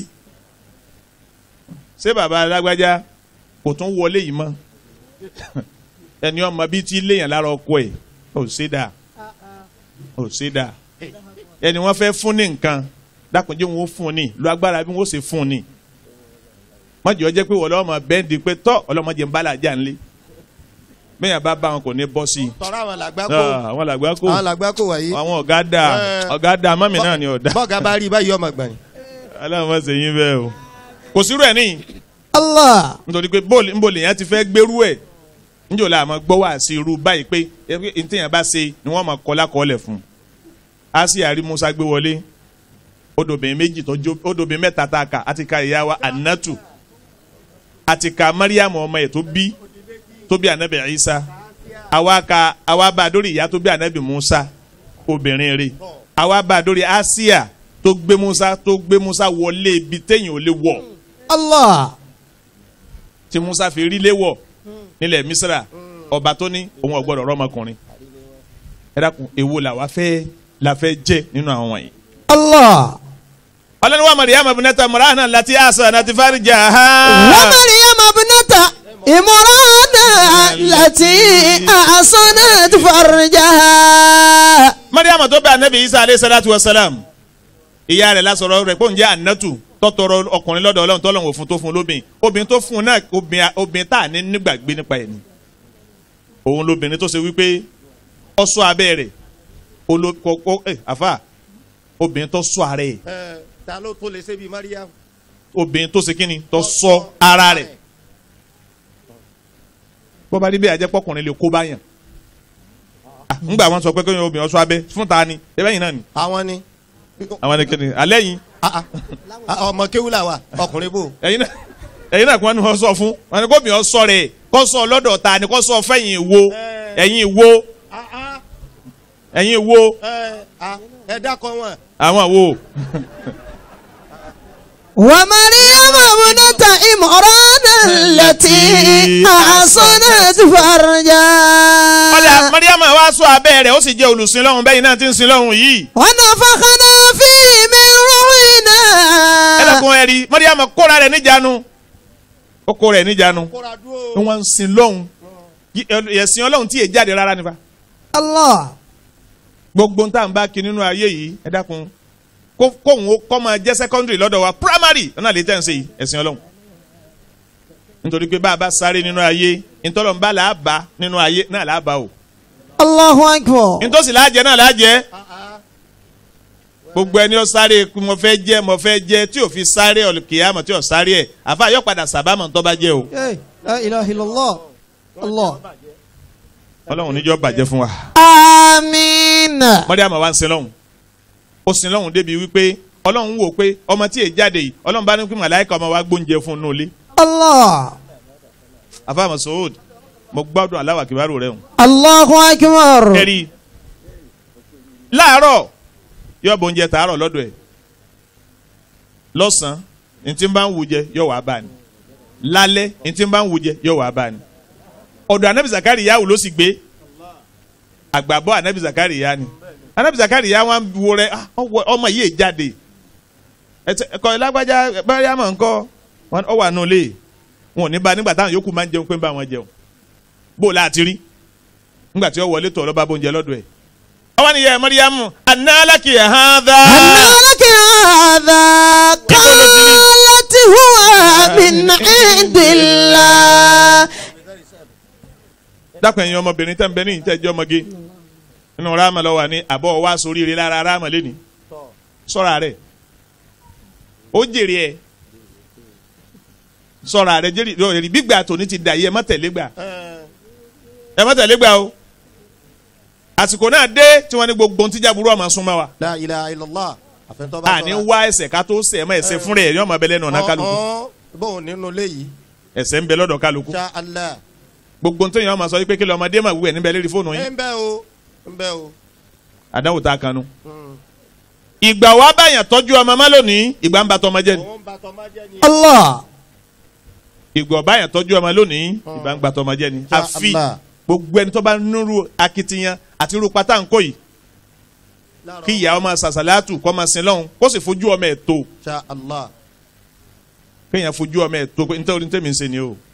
ṣé bàbá alágbájá kò tún wọlé yìí mọ́ ẹni ọmọ bíi ti léèyàn lára ọkọ ẹ̀ ò ṣe dáa ò ṣe dáa ẹni wọ́n fẹ́ fún ní nǹkan dákunjẹ́ wọn ó fún ní lo agbára bí wọ́n ó ṣe fún ní mọ̀jọ́ jẹ́ pé wọ́n lọ́wọ́ máa bẹ́ẹ̀ndì pé tọ́ ọlọ́mọdé ń bá làjà ńlẹ̀ bẹ́ẹ̀ bá bá wọn kò ní bọ́ sí i tọ́ra àwọn làgbá kó Ah, àwọn làgbà kò àwọn làgbà kó wáyé. àwọn ọ̀gá dà Eh. ọ̀gá dà mọ́mì náà ni ọ̀dà bọ́ọ̀gá bá rí i báyìí ọmọ gbọ̀n. aláwọ̀ máa ṣe yín bẹ́ẹ̀ o kò sírú ẹ̀ níyì الله nítorí pé bóòlù ńbòlù yẹn ti fẹ́ gbérú ẹ̀ níjọ́ la àmọ́ gbọ́ wá sí irú báyìí pé ntẹ̀yìn bá ṣe ni wọ́n máa kọ́ lákọ́ọ́lẹ̀ fún un á sì àrí Musa gbé wọlé odòbìnrin méjì tó jó odòbìnrin mẹ́ta tá a kà á ti ka ìyá wa Anatu àti ka Mariam ọmọ ẹ̀ tó bí tó bí anabi Isa àwa ka àwa bá a dórí ìyá tó bí anabi Musa obìnrin rẹ̀ àwa bá a dórí Asia tó gbé Musa tó gbé Musa wọlé ibi téèyàn ò lè wọ̀ الله tí musa fi rí léwọ̀ nílẹ̀ misra ọba tó ní òun ọgbọ́dọ̀ rọ́mọkùnrin ẹ dákun èwo la wá fẹ́ la fẹ́ jẹ́ nínú àwọn wọ̀nyí. الله ọlọ́ni wa mariam abinata murahana lati asa nati farija ha. ومريم ابنة إمران التي أحصنت فرجها mariam tó bẹ anabi isa aleyhi salatu wa salam ìyá rẹ̀ lásọ̀rọ̀ rẹ̀ kó ń jẹ́ anatu tọ́tọ̀rọ̀ ọkùnrin lọ́dọ̀ ọlọ́run tọ́lọ́run òfin tó fún lóbìn obìnrin tó fún un náà obìnrin obìnrin tá à ní nígbàgbé nípa ẹ̀ ni òun lóbìnrin tó ṣe wípé ọsọ abẹ́ rẹ̀ olóko ẹ àfà obìnrin tó sọ ara ẹ̀ ẹ ta ló tó lè ṣe bíi Mariam. obìnrin tó ṣe kíni tó sọ ara rẹ̀ bó bá rí bẹ́ẹ̀ ajẹ́ pọ́kùnrin lè kó báyàn Ah, ńgbà wọn sọ pé kéwọn obìnrin ọsọ abẹ́ fún ta ni ẹbẹ́ yìí náà ni àwọn ni àwọn ni kíni alẹ́ yìí Ah, ah. ọmọ kéwúlà wa ọkùnrin bò. ẹ̀yin náà ẹ̀yin náà kí wọ́n ní wọ́n sọ fún wọn ni kó mi ọ sọ rẹ̀ kó sọ lọ́dọ̀ ta ni kó sọ fẹ́yìn wo ẹ̀yin wo ẹ̀yin wo ẹ dákọ wọn. àwọn wo ومريم ابنة إمران التي أحصنت فرجها ọ̀dà mariama wa sọ abẹ́ rẹ̀ ó sì jẹ́ olùsìn lọ́hùn bẹ́yìn náà ti ń sin lọ́hùn yìí ونفخنا فيه من روحنا ẹlẹ́kùn ẹ̀rí mariama kóra rẹ̀ níjànú ó kó rẹ̀ níjànú kóra ni dúró. wọ́n ń sin lọ́hùn ẹ̀sìn ọlọ́hun tí yé jáde rárá nípa الله gbogbo ń tà ń bá kí nínú ayé yìí ẹ dákun kó kóhun ó kọ́ máa jẹ́ secondary lọ́dọ̀ wa primary náà lè tẹ̀ ń ṣe yìí ẹ̀sìn ọlọ́hun nítorí pé bá a bá sáré nínú ayé ntọ́lọ́mbà là á bá nínú ayé náà là á bá o الله أكبر ntọ́sí là á jẹ náà là á jẹ gbogbo ẹni ó sáré kú mo fẹ́ jẹ́ mo fẹ́ jẹ́ tí ò fi sáré ọ̀kìyàmọ̀ tí ò sáré ẹ̀ àfa yóò padà sàbámọ̀ tó bá jẹ́ o إيه، لا إله إلا الله الله ọlọ́run níjọ́ bàjẹ́ fún wa. آمين mọ́ríàmọ̀ wa ń sin lọ́hùn ó sin lọ́hùn débi wípé ọlọ́run wò pé ọmọ tí èyí jáde yìí ọlọ́run bá ní kí màláìka ọmọ wa gbóúnjẹ fún un nulẹ̀ الله afa masoud mo gbádùn aláwà kibaru rẹ o Allahu akbar. ẹ̀rí láàárọ̀ yóò bọ̀ oúnjẹ tààrọ̀ lọ́dọ̀ ẹ̀ lọ́sàn-án ntí bá ń wù jẹ yóò wá bá ni lálẹ́ ntí bá ń wù jẹ yóò wá bá ni ọ̀dọ̀ anabi zakari yahu ló sì gbé àgbàbọ̀ anabi zakari ya ni anabi zakari ya wọn wo rẹ ah, ọwọ- ọmọ yìí jáde ẹtẹ- ẹkọ ìlágbájá báyà mọ̀ nkọ́ wọn ọ wà nulẹ̀ wọn ò ní bá nígbà táwọn yòókù máa ń jẹun pé ń bá wọn jẹun bó o láti rí nígbà tí ó wọlé tọ̀ lọ́ba bóúnjẹ lọ́dọ̀ ẹ̀. ọwọ́ ni yẹ mọ́ríyámù análàkì ẹ̀hánzá. أن لك هذا قالت هو من عند الله dákun ẹ̀yin ọmọbìnrin tẹ́ ń bẹ ní ìtẹ́jọ́ ọmọge nínú ráàmà lọ́wọ́ ní àbọ̀ wá sórí ire lára ráàmà lẹ́ni sọ́ra rẹ̀ ó jèrè ẹ̀ sọ́ra rẹ̀ jèrè èrì gbígbà tòní ti dà yìí ẹ má tẹ̀lé gbà ẹ má tẹ̀lé gbà o àsìkò náà dé tí wọ́n ní gbogbo ohun tíjà burú ọmọ súnmọ́ wa la ilaha illallah àfẹnutọ́ bá àní wá ẹsẹ̀ ká tó sẹ̀ ẹ̀ mọ́ ẹsẹ̀ fúnra ẹ̀ ní ọmọ abẹ́lẹ́ náà kálukú bóun nínú ilé yìí ẹsẹ̀ ń bẹ lọ́dọ̀ kálukú ṣá Allah gbogbo ohun tó yẹn ọmọ sọ pé kí lọ ọmọdé mà wúwẹ̀ níbẹ̀ lérí fóònù ẹ yín ń bẹ o ń bẹ o. àdánwò tá a kanu. Mm. ìgbà wa báyàn tọ́jú ọmọ má lónìí ìgbà ń ba tọmọ jẹ́ ni òun bá tọ́ máa jẹ́ ni. الله ìgbà báyàn tọ́jú ọmọ lónìí ìgbà ń ba tọmọ jẹ́ ni Ya àfi Allah. gbogbo ẹni tó bá nírú akitiyan àti irú pátá ńkọ yìí kí ìyá ọmọ sàṣàlátù kọ́ máa sin lọ́hùn kó sì fojú ọmọ ẹ̀ tó ṣá Allah kéèyàn fojú ọmọ ẹ̀ tó pé nítorí tèmi ń ṣe ni o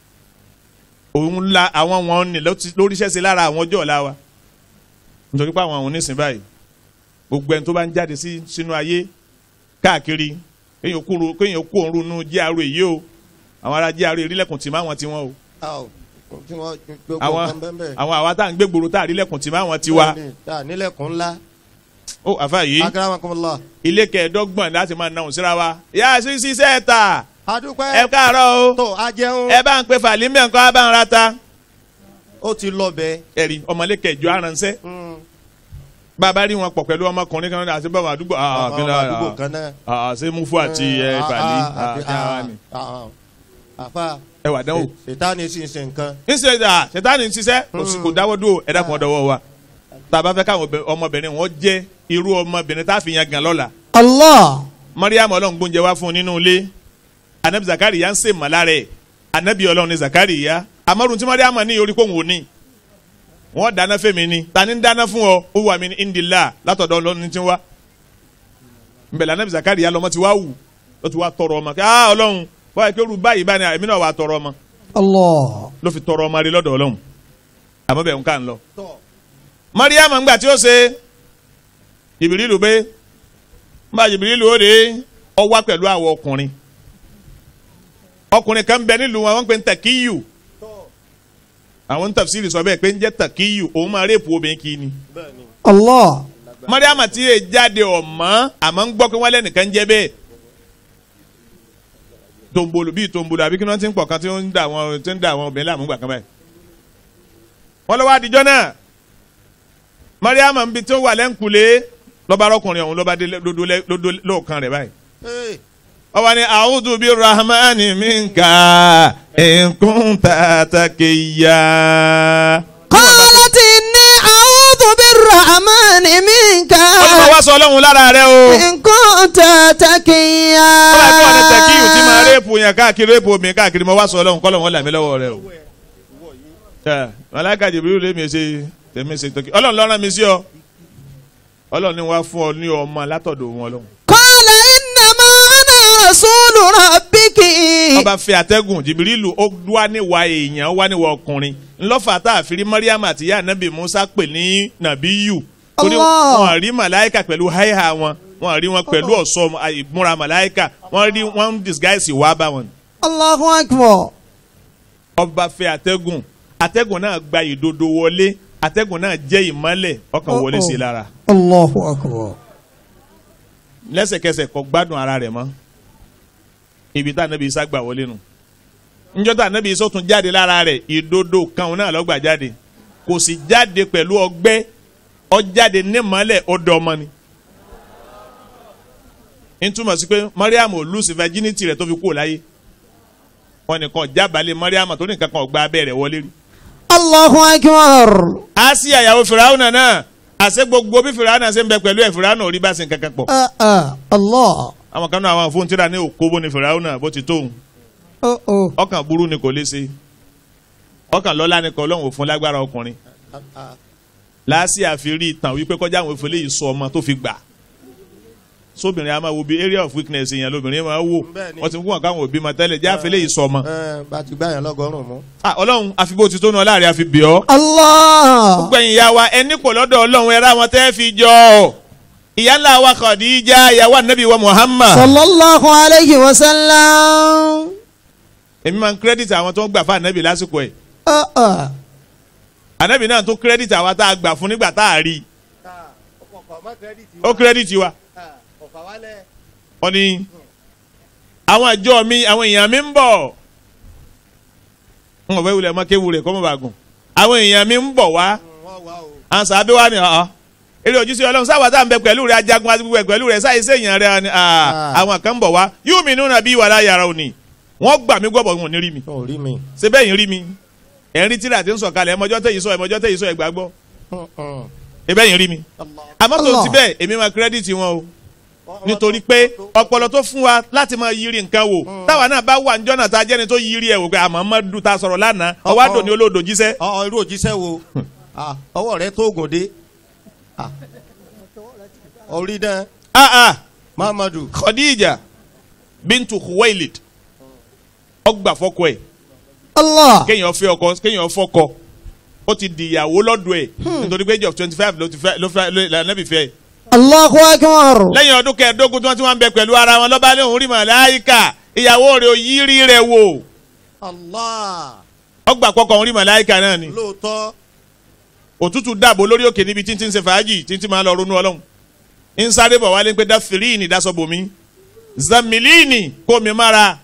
òun la àwọn wọn ní lóríṣẹ́ sí lára àwọn ọjọ́ ọ̀la wa nítorí pé àwọn àwọn onísìn báyìí gbogbo ẹni tó bá ń jáde sí sínú ayé káàkiri kéèyàn kúrò kéèyàn kú òun runú jíàrú èyí o àwọn ará jíàrú ìrílẹ̀kùn tì máa wọn ti wọn o a ò tí wọ́n gbogbo àwọn nǹkan bẹ́ẹ̀ bẹ́ẹ̀. àwọn àwa tá à ń gbé gbòòrò tá à rílẹ̀kùn tì máa wọn ti wa Bẹ́ẹ̀ni, tá, nílẹ̀kùn ńlá. ó àfa yìí akramakumullah. ilé kẹẹ̀ẹ́dọ́gbọ̀n láti máa náà síra wa yá sí sísẹ́ ta ẹ adúpẹ́ káàárọ̀ o tó a jẹun ẹ bá ń pe fàlímì ẹ̀kọ́ bá ń ra ta ó ti lọ bẹ́ẹ̀. ẹ̀rí ọmọlé kẹjọ aránṣẹ́ Mm. bàbá rí wọn pọ̀ pẹ̀lú ọmọkùnrin kan náà àti bàbá àdúgbò ah, Àwọn kí ló- àdúgbò ah, kan náà. ah, ṣé mufu àti ẹ Ah, fàlí ah, ah, àti- kí ara ni. ah, ah, àfa ẹ wà dánwò. sètáni sì ń ṣe nǹkan. níṣẹ́ ìdá ṣètánì ń ṣiṣẹ́ kò sí- kò dáwọ́ dúró ẹ̀dá kan dọwọ́ wa tá a bá fẹ́ káwọn obì- ọmọbìnrin wọn jẹ́ irú ọmọbìnrin tá a fi yan gan lọ́la الله mariam ọlọ́run gbóúnjẹ wá fún un nínú ilé anabi zakariya ń sè mọ́ lára ẹ̀ anabi ọlọ́run ní zakariya amadu tí mariam ní orí kóhùn òní wọ́n dáná fẹ́mi ni ta ni ń dáná fún ọ ó wà mí ní indila látọ̀dọ̀ ọlọ́run tí ń wá nbẹ̀lẹ̀ anabi zakariya lọ́mọ ti wá wù ó ti wá tọrọ ọmọ kí ah ọlọ́run báyìí pé olú báyìí báyìí èmi náà wà á tọrọ ọmọ الله ló fi tọrọ ọmọ rí lọ́dọ̀ ọlọ́run àmọ́ bẹ̀ ń ká ń lọ. mariam ńgbà tí ó ṣe jìbìrìlù pé mbà jìbìrìlù ó de ọ wá pẹ̀lú àwọn ọkùnrin ọkùnrin kan bẹ nílùú wọn wọn pe ń tàkíyù àwọn ń tafsiri sọ bẹ́ẹ̀ pé ń jẹ́ tàkíyù òun máa rèpù obìnrin kì í ni. الله mariam tí yé jáde ọ̀mọ́ àmọ́ ń gbọ́ pé wọ́n lẹ́nìkan jẹ́ bẹ́ẹ̀ tombolo bíi tombolo àbí kí wọ́n ti ń pọ̀ kan tí ó ń da àwọn tí ń da àwọn obìnrin láàmú gbà kan báyìí. wọ́n lọ́wọ́ àdìjọ́ náà mariam ń bi tí ó wà lẹ́ǹkulé lọ́ba arọ́kùnrin ọ̀hún lọ́ba dé lódó lẹ́- lódó lóòkan rẹ̀ báyìí. Hey, ọba ni a'udhu bi rahmani minka in kunta taqiya. قالت إني أعوذ بالرحمن منك ó ní mo wá sọ ọlọ́run lára rẹ o. إن كنت تقيا Bọ́lá tí wọ́n ní tẹ̀kíyù tí máa réèpù yẹn káàkiri réèpù omi káàkiri mo wá sọ ọlọ́run kọ́lọ́ wọn là mí lọ́wọ́ rẹ o. Ẹ Màláíkà Jibril lé mi ṣe tèmi ṣe tọ́kì ọlọ́run ló rán mi sí ọ ọlọ́run ni wọ́n fún ọ ní ọmọ látọ̀dọ̀ wọn lọ́hùn. قال إنما أنا رسول ربك ọba fi àtẹ́gùn Jibrilu ó wá níwà èèyàn ó wá níwà ọkùnrin ńlọ́fà tá a fi rí Mariam àti ìyá anabi Musa pè ní Nàbíyù torí Allah. wọn rí Màláíkà pẹ̀lú háìhà wọn wọn rí wọn pẹ̀lú ọ̀ṣọ́ ìmúra Màláíkà wọn rí wọn ń disguise wá bá wọn. الله أكبر ọba fẹ́ àtẹ́gùn àtẹ́gùn náà gba ìdodo wọlé àtẹ́gùn náà jẹ́ ìmọ́lẹ̀ ọkàn wọlé sí i lára الله أكبر lẹ́sẹ̀kẹsẹ̀ kò gbádùn ara rẹ̀ mọ́ ibi tá ànábì Ìsá gbà wọlé nu njọ́ tá ànábì Ìsá tún jáde lára rẹ̀ ìdodo kan náà ló gbà jáde kò sì jáde pẹ̀lú ọgbẹ́ ó jáde nímọ́lẹ̀ ọdọ ọmọ ni n túmọ̀ sí pé Mariam ò lùsì virginity rẹ̀ tó fi kúrò láyé wọn nìkan jábàálẹ̀ mọ́ríàmà tó ní nǹkan kan ọgbà abẹ́rẹ́ wọlé rí. Allahu akbar. Asiya ìyàwó fìràwọ̀nà náà àṣẹ gbogbo bí fìràwọ̀nà ṣe ń bẹ pẹ̀lú ẹ̀ fìràwọ̀nà ò rí bá ṣe nǹkan kan pọ̀. Ah, ah, Allah. àwọn kan náà àwọn fóun tíra ní òkó bó ni fìràwọ̀nà bó ti tóun Oh, oh. ọkàn burú ni kò lè ṣe ọkàn lọ́lá ni kò lọ́hùn òfun lágbára ọkùnrin láàsì àfírí ìtàn wípé kọjá àwọn ìfọlẹ́ yìí sọ ọmọ tó fi gbà sóbìnrin a máa wo bí area of weakness yẹn lóbìnrin máa wò Bẹ́ẹ̀ni. wọ́n ti fún wọn káwọn òbí máa tẹ́lẹ̀ jẹ́ àfẹ́lẹ́ yìí sọ ọmọ. ẹ bá ti gbá yẹn lọ́gọ́rùn-ún mú. Ah, ọlọ́run àfi bó ti tó nu ọláàrẹ àfi bì ọ́. Allah. gbogbo ẹ̀yin ìyá wa ẹni pọ̀ lọ́dọ̀ ọlọ́run ẹ̀rọ àwọn tẹ́ fi jọ ọ́. ìyá ńlá wa Khadija ìyàwó ànábì wa Muhammad. Sallallahu alayhi wa sallam. èmi máa ń kírẹ́dìtì àwọn tó ń gbà fún ànábì lásìkò ẹ̀. Ah, ah. ànábì náà tún kírẹ́dìtì àwa tá a gbà fún nígbà tá a rí i. ó kírẹ́dìtì wa. wọ́n ní àwọn àjọ mi àwọn èèyàn mi ń bọ̀. n ò fẹ́ wulẹ̀ mọ́ kéwu rẹ̀ kọ́ mọ́ bá gùn. àwọn èèyàn mi ń bọ̀ wá. àwọn sàbẹ̀ wa ni ọ̀ọ́ eré ojúṣe ọlọ́run sáwà tá à ń bẹ pẹ̀lú rẹ̀ ajagun àti gbogbo ẹ̀ pẹ̀lú rẹ̀ sáyé sèyàn rẹ̀ ni ah, àwọn kan ń bọ̀ wá yóò mi nínú nàbí wàhálà yàrá òní wọ́n gbà mí gbọ́bọ̀ wọn ò ní rí mi ó rí mi. ṣe bẹ́ẹ̀ yín rí mi ẹ̀ ń rí tíra tí ń sọ̀kalẹ̀ ẹ̀mọ́jọ́ tẹ̀yìn sọ ẹ̀mọ́jọ́ tẹ̀yìn sọ ẹ̀gbà gbọ́ ẹ bẹ́ẹ̀ yín rí mi àmọ́ tó Allah. ti bẹ́ẹ̀ èmi máa kírẹ́dìtì wọn o nítorí pé ọpọlọ tó fún wa láti máa yiri nǹkan wò táwa náà bá wà níjọ́ náà tá a jẹ́ni tó yiri ẹ̀ wò pé àmọ́ mọ́ du ta sọ̀rọ̀ lánàá ọwọ́ àdó ni olóòdò jíṣẹ́ ọ irú òjíṣẹ́ wo Ah, ọwọ́ rẹ tó gùn dé Ah. orí dán ah ah Muhammadu Khadija bintu Khuwailid ọgbà fọkọ ẹ̀ Allah. kéèyàn fẹ́ ọkọ kéèyàn fọkọ ó ti di ìyàwó lọ́dọ̀ ẹ̀ nítorí pé age of twenty five ló ti fẹ́ ló fẹ́ ló lànàbì fẹ́ Allahu akbar. lẹ́yìn ọdún kẹẹ̀ẹ́dógún tí wọ́n ti wá ń bẹ pẹ̀lú ara wọn lọ́ba ní òun rí màláìka ìyàwó rẹ̀ ò yí rí rẹ̀ wò Allah ọgbà kọkọ òun rí màláìka náà ni lóòótọ́ òtútù dàbò lórí òkè níbi tí ń ti ń ṣe fàájì tí ń ti máa lọ ronú ọlọ́run ń sáré bọ̀ wálé pé dáfìlíìnì dasọ̀bòmí zamilíìnì kó mi mára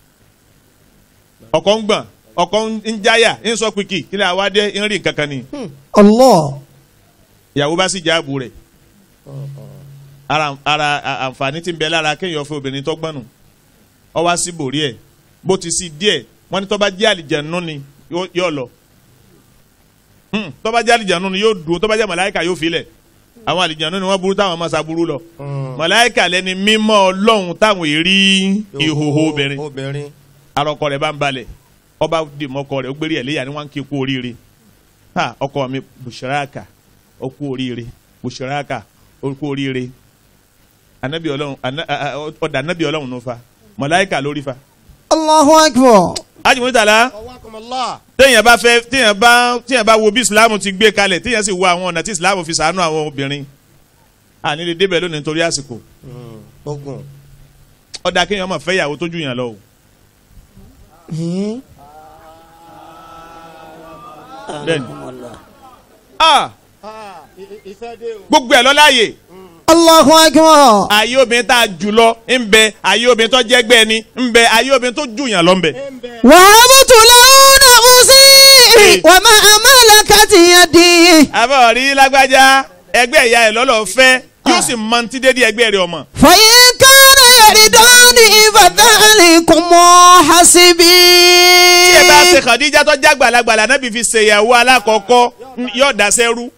ọkọ̀ ń gbọ̀n ọkọ̀ ń jáyà ń sọ pìkì kí ni àwa dé ń rí nǹkan kan ni Allah. ìyàwó bá sì jáàbù rẹ̀ ara ara à- àǹfààní tí ń bẹ lára kéèyàn fẹ́ obìnrin tó gbọ́nù ọ wá sí bòrí ẹ̀ bó ti sí díẹ̀ wọ́n ní tó bá jẹ́ àlìjẹ̀nú ni yóò- yóò lọ Hmm, tó bá jẹ́ àlìjẹ̀nú ni yóò dúró tó bá jẹ́ màláìka yóò filẹ̀ àwọn àlìjẹ̀nú ni wọ́n burú táwọn máa ṣàbúrú lọ màláìka lẹni mímọ́ ọlọ́run táwọn èrí ìhòhò obìnrin obìnrin arọkọ rẹ̀ bá ń balẹ̀ ọba dìmọkọ rẹ̀ ó gbérí ẹ̀ léyà ni wọ́n ń kí kú oríire ha ọkọ mi bùsùráàkà ó kú oríire bùsùráàkà ó kú oríire anabi Ọlọ́run ana- a- a- ọdà anabi Ọlọ́run ló fa mọláìkà lórí fa. Allahu akbar. ajimu tala ọwọ́kùnmọ́lá téèyàn bá fẹ́ téèyàn bá téèyàn bá wo bí islam ti gbé kalẹ̀ téèyàn sì wo àwọn ọ̀nà tí islam fi ṣàánú àwọn obìnrin àní lè débẹ̀ lónìí nítorí àsìkò ogun ọ̀dà kéèyàn máa fẹ́ ìyàwó tó jù yàn lọ o. Hmm? bẹ́ẹ̀ni ah gbogbo ẹ̀ lọ́láàyè Allahu akbar. ayé obìnrin tá a jù lọ ń bẹ ayé obìnrin tó jẹ́gbẹ́ ni ń bẹ ayé obìnrin tó jù yàn lọ ń bẹ. وهبت له نفسي وما ملكت يدي àbọ̀ rí lágbájá ẹgbẹ́ ìyá ẹ̀ lọ́lọ́ fẹ́ yóò sì mọ ti dédé ẹgbẹ́ rẹ̀ ọmọ. فإن كان يرداني فذلكم حسبي tí ẹ bá ṣe Khadija tó já gbàlagbàlà náà bí fi ṣèyàwó alákọ̀ọ́kọ́ ń- yóò dáṣẹ́ rú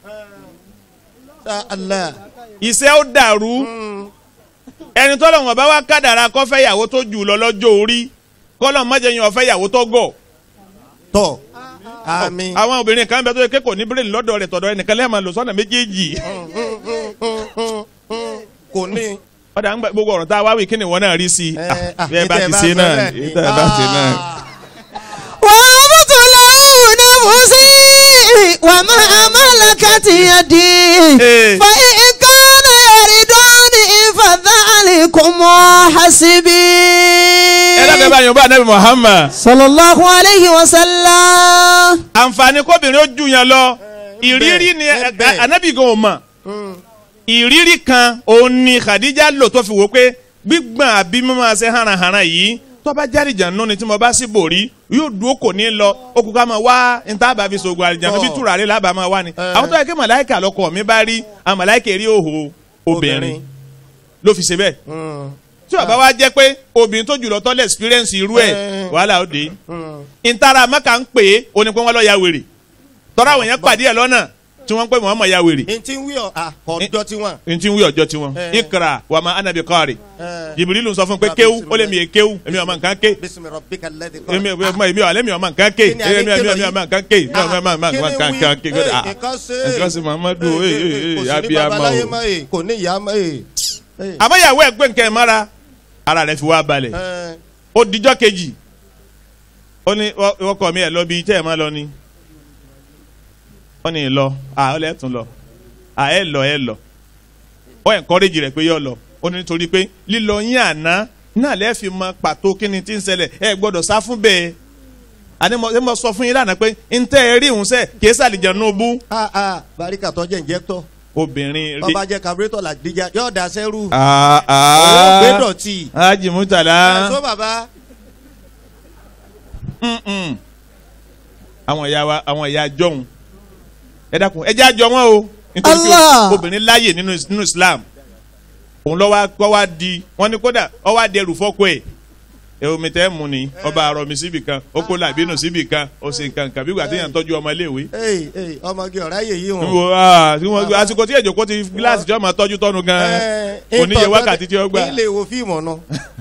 Allah iṣẹ́ ó dàrú ẹni tọ́lọ̀ wọn bá wá kádàrá kó fẹ́ ìyàwó tó jù lọ lọ́jọ́ orí kọ́lọ̀ mọ́jẹ̀yìn ọ̀fẹ́ ìyàwó tó gọ̀. tọ́ àmín àwọn obìnrin kan bẹ tó yẹ kékòó ní bírèlì lọ́dọ̀ rẹ̀ tọ̀dọ̀ ẹnìkan lẹ́ẹ̀ máa lò sọ́nà méjèèjì. kò ní ọ̀dà ń gbà gbogbo ọ̀rọ̀ tá a wá wí kí ni wọ́n náà rí sí i. Eh, Ah, ah, bí ẹ bá ìtẹ́ ti bá ṣe sọ náà bẹ́ẹ̀ ni. bí ẹ bá ṣe náà. وهبت له نفسي وما ملكت يدي Eh. فإن كان يرداني فذلكم حسبي ẹ lọ́kẹ́ bá yorùbá anabi Muhammad. صلى الله عليه وسلم àǹfààní kóbìnrin ó jù yàn lọ ìrírí ni bẹ́ẹ̀, bẹ́ẹ̀. anabi gan ò mọ̀ ìrírí kan òun ni Khadija lò tó fi wò pé gbígbọ̀n àbí mímọ́ ṣe hànàhànà yìí tó bá jáde jàǹnú ni tí mo bá sì bòrí yóò dúró kò ní lọ ó kú ká máa wá níta bá fi sògùn àlìjàǹnú bí Tọ́. tùràrí lábàá máa wá ni Eh. àwọn tó yẹ kí màláìkà lọkọ mi bá rí àwọn màláìkà rí òhò obìnrin ló fi ṣe bẹ́ẹ̀ tí ó bá wá jẹ́ pé obìnrin tó jùlọ tọ́lẹ̀ experience irú ẹ̀ Eh. wàhálà ó dé Hmm. ntara mẹ́ka ń pè é ó ní pé wọ́n lọ ya wèrè tọ́ra àwọn èèyàn pàdé ẹ̀ lọ́nà tí wọ́n ń pè wọ́n mọ̀ ya wèrè n ti ń wí ọ à ọjọ́ tí wọ́n. n ti ń wí ọjọ́ tiwọn Eh. ikra wa ma anabi kọ́ọ̀rì Eh. jìbìrìlù sọ fún pé kéwú ó lè mi è kéwú èmi ọmọ nǹkan ké bísí rabbika alladhi èmi khalaq. ọmọ èmi ọ̀lẹ́ mi ọmọ nǹkan ké Kí ni èmi àní èmi kí ló èmi yí? ọmọ nǹkan ké èmi ọmọ Ah, ọmọ kí ni nǹkan wí? kan ké Eh, ah nǹkan ṣe. nǹkan sì Muhammadu Eh, ee eh, ee kò ee sí ní abiyamọ babaláyé o mọ́ ee kò ní ìyá mọ́ ee. Eh, àmọ́ ìyàwó ẹ̀ gbé nǹkan ẹ̀ mára ara rẹ̀ fi wá balẹ̀ eh, ó dijọ́ kejì ó ní ọkọ mi ẹ̀ lọ bí tẹ́ ẹ̀ máa lọ ni ó ní lọ à ó lẹ́ tún lọ à ẹ̀ lọ ẹ̀ lọ ó encourage rẹ̀ pé yọ lọ ó ní nítorí pé lílọ yín àná náà lẹ́ fi mọ pàtó kí ni tí ń ṣẹlẹ̀ ẹ gbọ́dọ̀ sá fún bẹ́ẹ̀ àní mo ṣe mo sọ fún yín lánàá pé ń tẹ́ ẹ rí ìhùn sẹ́ kìí sàlìjẹ́ nù bú ah ah barika tó jẹ́ injector obìnrin rí. ọba jẹ́ carburetor làdíjà yóò da sẹ́rù. Ah, òun gbé ah. dọ̀tí. Haji Murtala. ẹ̀sọ́ bàbá. Mm-mm. àwọn ìyá wa àwọn ìyá jọ̀hún ẹ dákun ẹ jẹ́ àjọ wọn o nítorí pé Allah. obìnrin láàyè nínú nínú Islam òun lọ́wọ́ kọ́ wá di wọ́n ní kódà ọ wá di ẹrù fọ́kọ ẹ̀ ẹ omi tẹ́ mu ni ọba àrọ̀ mi síbì kan ó kó làbínú síbì kan ó sì nǹkan kan bí gbà téèyàn tọ́jú ọmọ iléèwé. ee ee ọmọge ọ̀rá yè yí wọn. Wo, ah, tí wọ́n- àsìkò tí èjòkó ti gíláàsì tí wọ́n máa tọ́jú tọ́nu gan-an Eh, oníye ìtọ́jú- wákàtí tí ó gbà. ilé wo fíìmù ọ̀nà.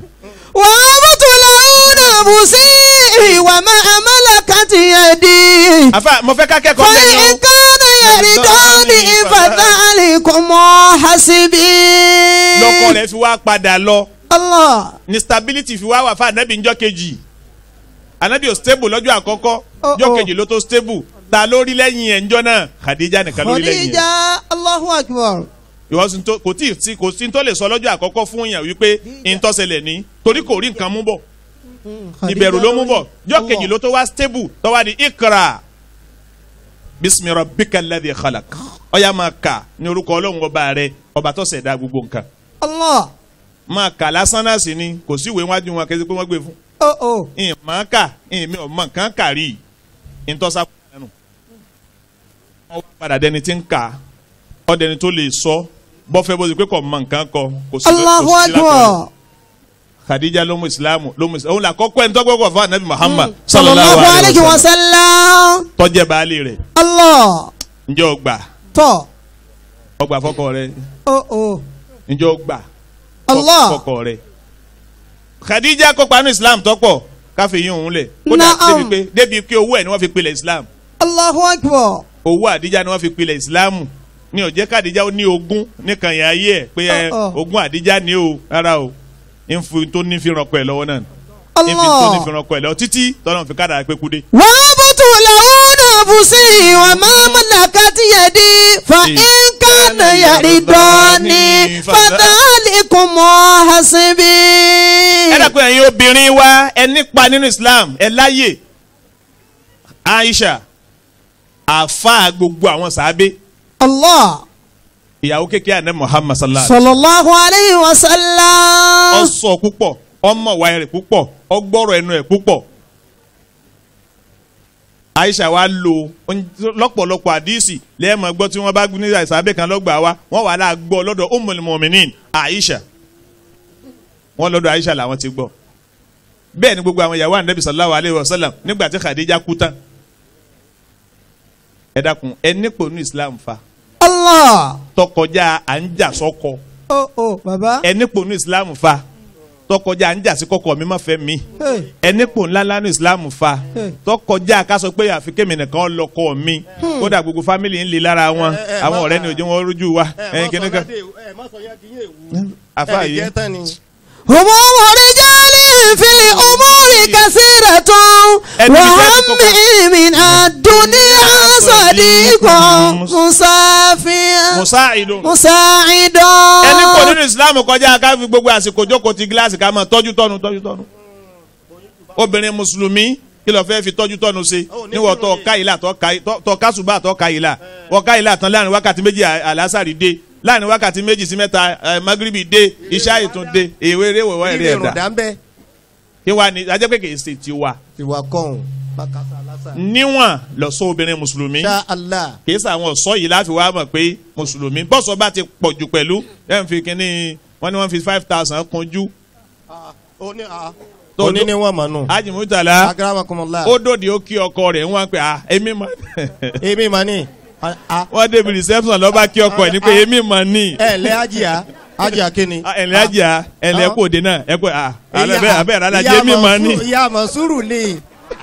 وابطلون نفسي وما ملكت يدي àfa mo fẹ́ ká kẹ́kọ̀ọ́ فإن lẹ́yìn كان يرداني فذلكم حسبي lọ́kọ rẹ̀ fi wá padà lọ. الله ni stability fi wá wà fún anabi njọ́ kejì anabi ò stable lọ́jọ́ àkọ́kọ́ Oh, njọ́ oh. kejì ló tó stable ta lórí lẹ́yìn ẹ̀ njọ́ náà khadija nìkan lórí lẹ́yìn ẹ̀ خديجة الله أكبر ìwọ sì tó kò tí ì sí kò sí tó lè sọ lọ́jọ́ àkọ́kọ́ fún yàn wípé ìtọ́sẹ̀lẹ̀ ní torí kò rí nǹkan mú bọ̀ ìbẹ̀rù ló mú bọ̀ njọ́ kejì ló tó wá stable tó wá di ikra bismi rabbika alladhi khalaq ọ̀yà máa kà ní orúkọ ọlọ́run ọba rẹ ọba tó ṣẹ̀dá gbogbo nǹkan الله máa kà lásán náà sí ni kò sí ìwé wájú wọn kẹ́sí pé wọ́n gbé fún أو أو ìmọ̀ ká ìmí ọmọ nǹkan kà rí ìtọ́sá ẹnu. wọ́n wá padà dẹni tí ń kà ọ́ dẹni tó lè sọ bọ́fẹ́ bó ti pé kò mọ nǹkan kọ kò sí الله kò sí lápẹ̀rẹ̀. أكبر Khadija ló mú ìsìlámù ló mú ìsìlámù òun là kọ́kọ́ ẹni tọ́gbọ́gbọ́ fún anabi Muhammad صلى الله عليه وسلم tọ́jẹ́ baálé rẹ̀ الله ǹjẹ́ o gbà تو o gbà fọ́kọ rẹ̀ أو أو ǹjẹ́ o gbà الله fọ́kọ rẹ̀ Khadija kópa ní ìsìlámù tọ́pọ̀ káfí yín òun lẹ̀ kódà Naam. débi pé débi pé owó ẹ̀ ni wọ́n fi pilẹ̀ ìsìlámù الله أكبر owó àdíjà ni wọ́n fi pilẹ̀ ìsìláàmù ní ó jẹ́ kàdíjà ó ní ogún nìkan yẹn ayé ẹ̀ pé ẹ Ọ̀, ọ̀. ogún àdíjà ní o rárá o ìfún tó ní fi rànkọ ẹ̀ lọ́wọ́ náà ìfún tó ní fi الله rànkọ ẹ̀ lọ́wọ́ títí tọ́lọ́run fi kádàrá pé kúdé. وابطلون نفسي وما ملكت يدي فإن كان يرداني فذلكم حسبي ẹ dàpọ̀ ẹ̀yin obìnrin wa ẹ nípa nínú Islam ẹ láyè Aisha àfa gbogbo àwọn sàábé الله ìyàwó kékeré àná Muhammad sallallahu alaihi صلى الله عليه ọ وسلم sọ púpọ̀ ọmọ wa rẹ̀ púpọ̀ ọgbọ́rọ̀ ẹnu ẹ̀ púpọ̀ Aisha wa lo oun- lọ́pọ̀lọpọ̀ àdíìsì lẹ́ẹ̀mọ̀ gbọ́ tí wọ́n bá ní ìsàbẹ̀ kan lọ́gbà wa wọ́n wà láà gbọ́ lọ́dọ̀ Ummul Mu'minin Aisha wọ́n lọ́dọ̀ Aisha làwọn ti gbọ́ bẹ́ẹ̀ ni gbogbo àwọn ìyàwó Ànábì sallallahu alayhi wa sallam nígbà tí Khadija kú tán ẹ dákun ẹ nípò ní Islam fa الله tọkọjá à ń jà sọ́kọ أو أو بابا ẹ nípò ní Islam fa tọkọjá à ń jà sí kọkọ mi má fẹ́ mi Hey. ẹnipò ńlá ńlá ní islam fa Hmm. tọkọjá ká sọ pé àfi kémi nìkan lọkọ mi kódà gbogbo fámìlì ń le lára wọn ẹ, ẹ, àwọn má ọ̀rẹ́ bà- ni òjò wọn rójú wa ẹyin kìíní kan àfa ẹ yìí jẹ́ tán ni. هموم رجال في الأمور كثيرة Ẹni bí fẹ́ẹ́ fi وهم من الدنيا صديق مسافر musaidu مساعد ẹnipò nínú islam kọjá ká fi gbogbo àsìkò jókòó ti gíláàsì ká máa tọ́jú tọ́nu tọ́jú tọ́nu obìnrin mùsùlùmí kí ló fẹ́ fi tọ́jú tọ́nu ṣe níwọ̀ tọ́ ká ìlà tọ́ ká tọ́ ká ṣùgbọ́n àtọ́ ká ìlà wọ́n ká ìlà tán láàrin wákàtí méjì à- àlásàrì dé láàrin wákàtí méjì sí mẹ́ta ẹ̀, magribi dé iṣẹ́ ìtún dé èwe eré wẹ̀wẹ̀ ilé rẹ̀ ìrùn dà dá ń bẹ́ kí wàá ní ajẹ́ pé kì í ṣe tiwa ìwà kọ́hún bákàtà lásà. níwọ̀n lọ́sọ obìnrin mùsùlùmí ṣá Allah kì í sàwọn ọ̀sọ́ yìí láti wá mọ̀ pé mùsùlùmí bọ́sọ̀ bá ti pọ̀ jù pẹ̀lú ẹ̀ ń fi kínní wọ́n ní wọ́n fi five thousand kunjú oní a oní ni wọ́n mọ̀ nù. Haji Murtala agramakumullah. ó dòde ó kí ọkọ rẹ̀ wọ́n pe ah èmi mọ̀ èmi mà ní. a- a- wọ́n débi reception lọ́ba kí ọkọ ẹ̀ ní pé èmi mọ̀ ní. ẹ ǹlẹ́ ajíya ajíya kíni. Ah, ẹ̀lẹ́ ajá ẹ̀lẹ́ Ah. kò dé náà ẹ̀ pé ah Ìyá- abẹ́ abẹ́ rárá ìyá jẹ́ èmi mọ̀ ní. Mọ̀súrù- ìyá mọ̀súrù ni.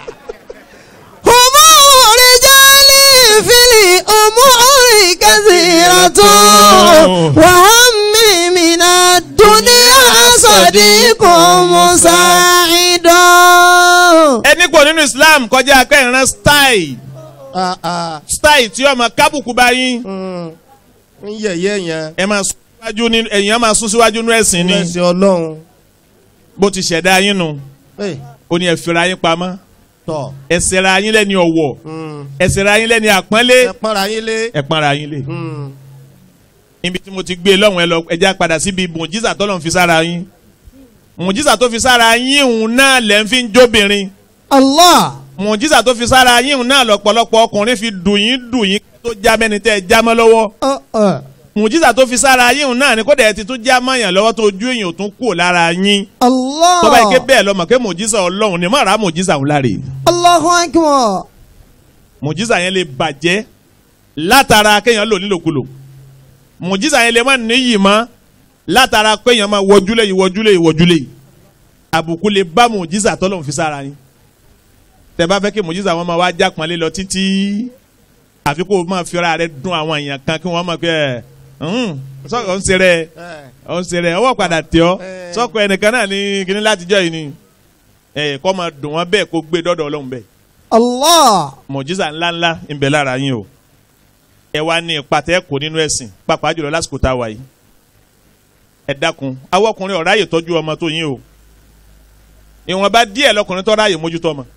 أمور رجال في الأمور كثيرة وهم من الدنيا صديق مساعد ẹni kò nínú Islam kọjá akẹ́yìnrán style Ah, ah, style tí ọmọ kábùkù bá yín mm, ń yẹ̀yẹ́ yẹn. ẹ máa sún síwájú ní ẹ̀yìn á máa sún síwájú ní ẹ̀sìn ni ẹ̀sìn ọlọ́run. bó ti ṣẹ̀dá yín nu Ẹ, ó ní ẹ fira yín pamọ́ tọ̀ ẹ ṣẹ̀ra yín lẹ́ni ọ̀wọ̀ mm, ẹ ṣẹ̀ra yín lẹ́ni àpọ́nlé ẹ pọ́nra yín lé. ẹ pọ́nra yín lé. Mm, ibi tí mo ti gbé e lọ́hùn ẹ lọ ẹja padà síbi mùjísà tọ́lọ̀ ń fi sára yín mùjísà tó fi sára yín òun náà lẹ́ ń fi ń jóbìnrin الله mùjísà tó fi sára yín òun náà lọ́pọ̀lọpọ̀ ọkùnrin fi dùn yín dùn yín tó já mẹ́ni tẹ́ ẹ já mọ́ lọ́wọ́ أه أه. mùjísà tó fi sára yín òun náà ni kódà ẹ ti tún já mọ́yàn lọ́wọ́ tó ojú èèyàn ò tún kú lára yín tó bá yẹ ké الله bẹ́ẹ̀ lọ́mọ pé mùjísà ọlọ́run ni mọ̀ra mùjísà òun láre الله أكبر mùjísà yẹn lè bàjẹ́ látara kéèyàn lò nílòkulò mùjísà yẹn lè má níyì mọ́ látara kéèyàn máa wọjúlé yìí wọjúlé yìí wọjúlé yìí àbùkù lè bá mùjísà tọ́lọ́run fi sára yín tẹ́ bá fẹ́ kí mùjísà wọn máa wá jápọnlé lọ títí àfi kó o máa fi ara rẹ dùn àwọn èèyàn kan kí wọ́n máa pẹ́ ẹ̀ sọ ọ̀ ń ṣe rẹ̀ ẹ, ọ̀ ń ṣe rẹ̀ ọwọ́ padà tẹ̀ ọ́ Eh. sọ́kọ ẹnìkan náà ní kíní látijọ́ yìí ni ẹ̀ kọ́ máa dùn wọ́n bẹ́ẹ̀ kó gbé dọ́dọ̀ ọlọ́run bẹ́ẹ̀ الله mọ̀jísà ńláńlá ń bẹ lára yín o ẹ wá ní ìpàtẹ́ kò nínú ẹ̀sìn pàápàá jùlọ lásìkò tá a wà yìí ẹ dákun àwọn ọkùnrin ọ̀rá yìí tọ́jú ọmọ tó yín o ìwọ̀nba díẹ̀ lọkùnrin tó ráyè mójútó ọmọ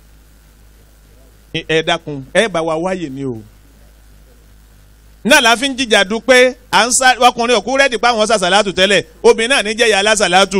ẹ ẹ dákun ẹ bá wa wáyè ni o náà la fi ń jìjà du pé à ń sá ọkùnrin òkú rẹ́dì pa àwọn sàṣàlátù tẹ́lẹ̀ obìnrin náà níjẹ́ ìyá alásàlátù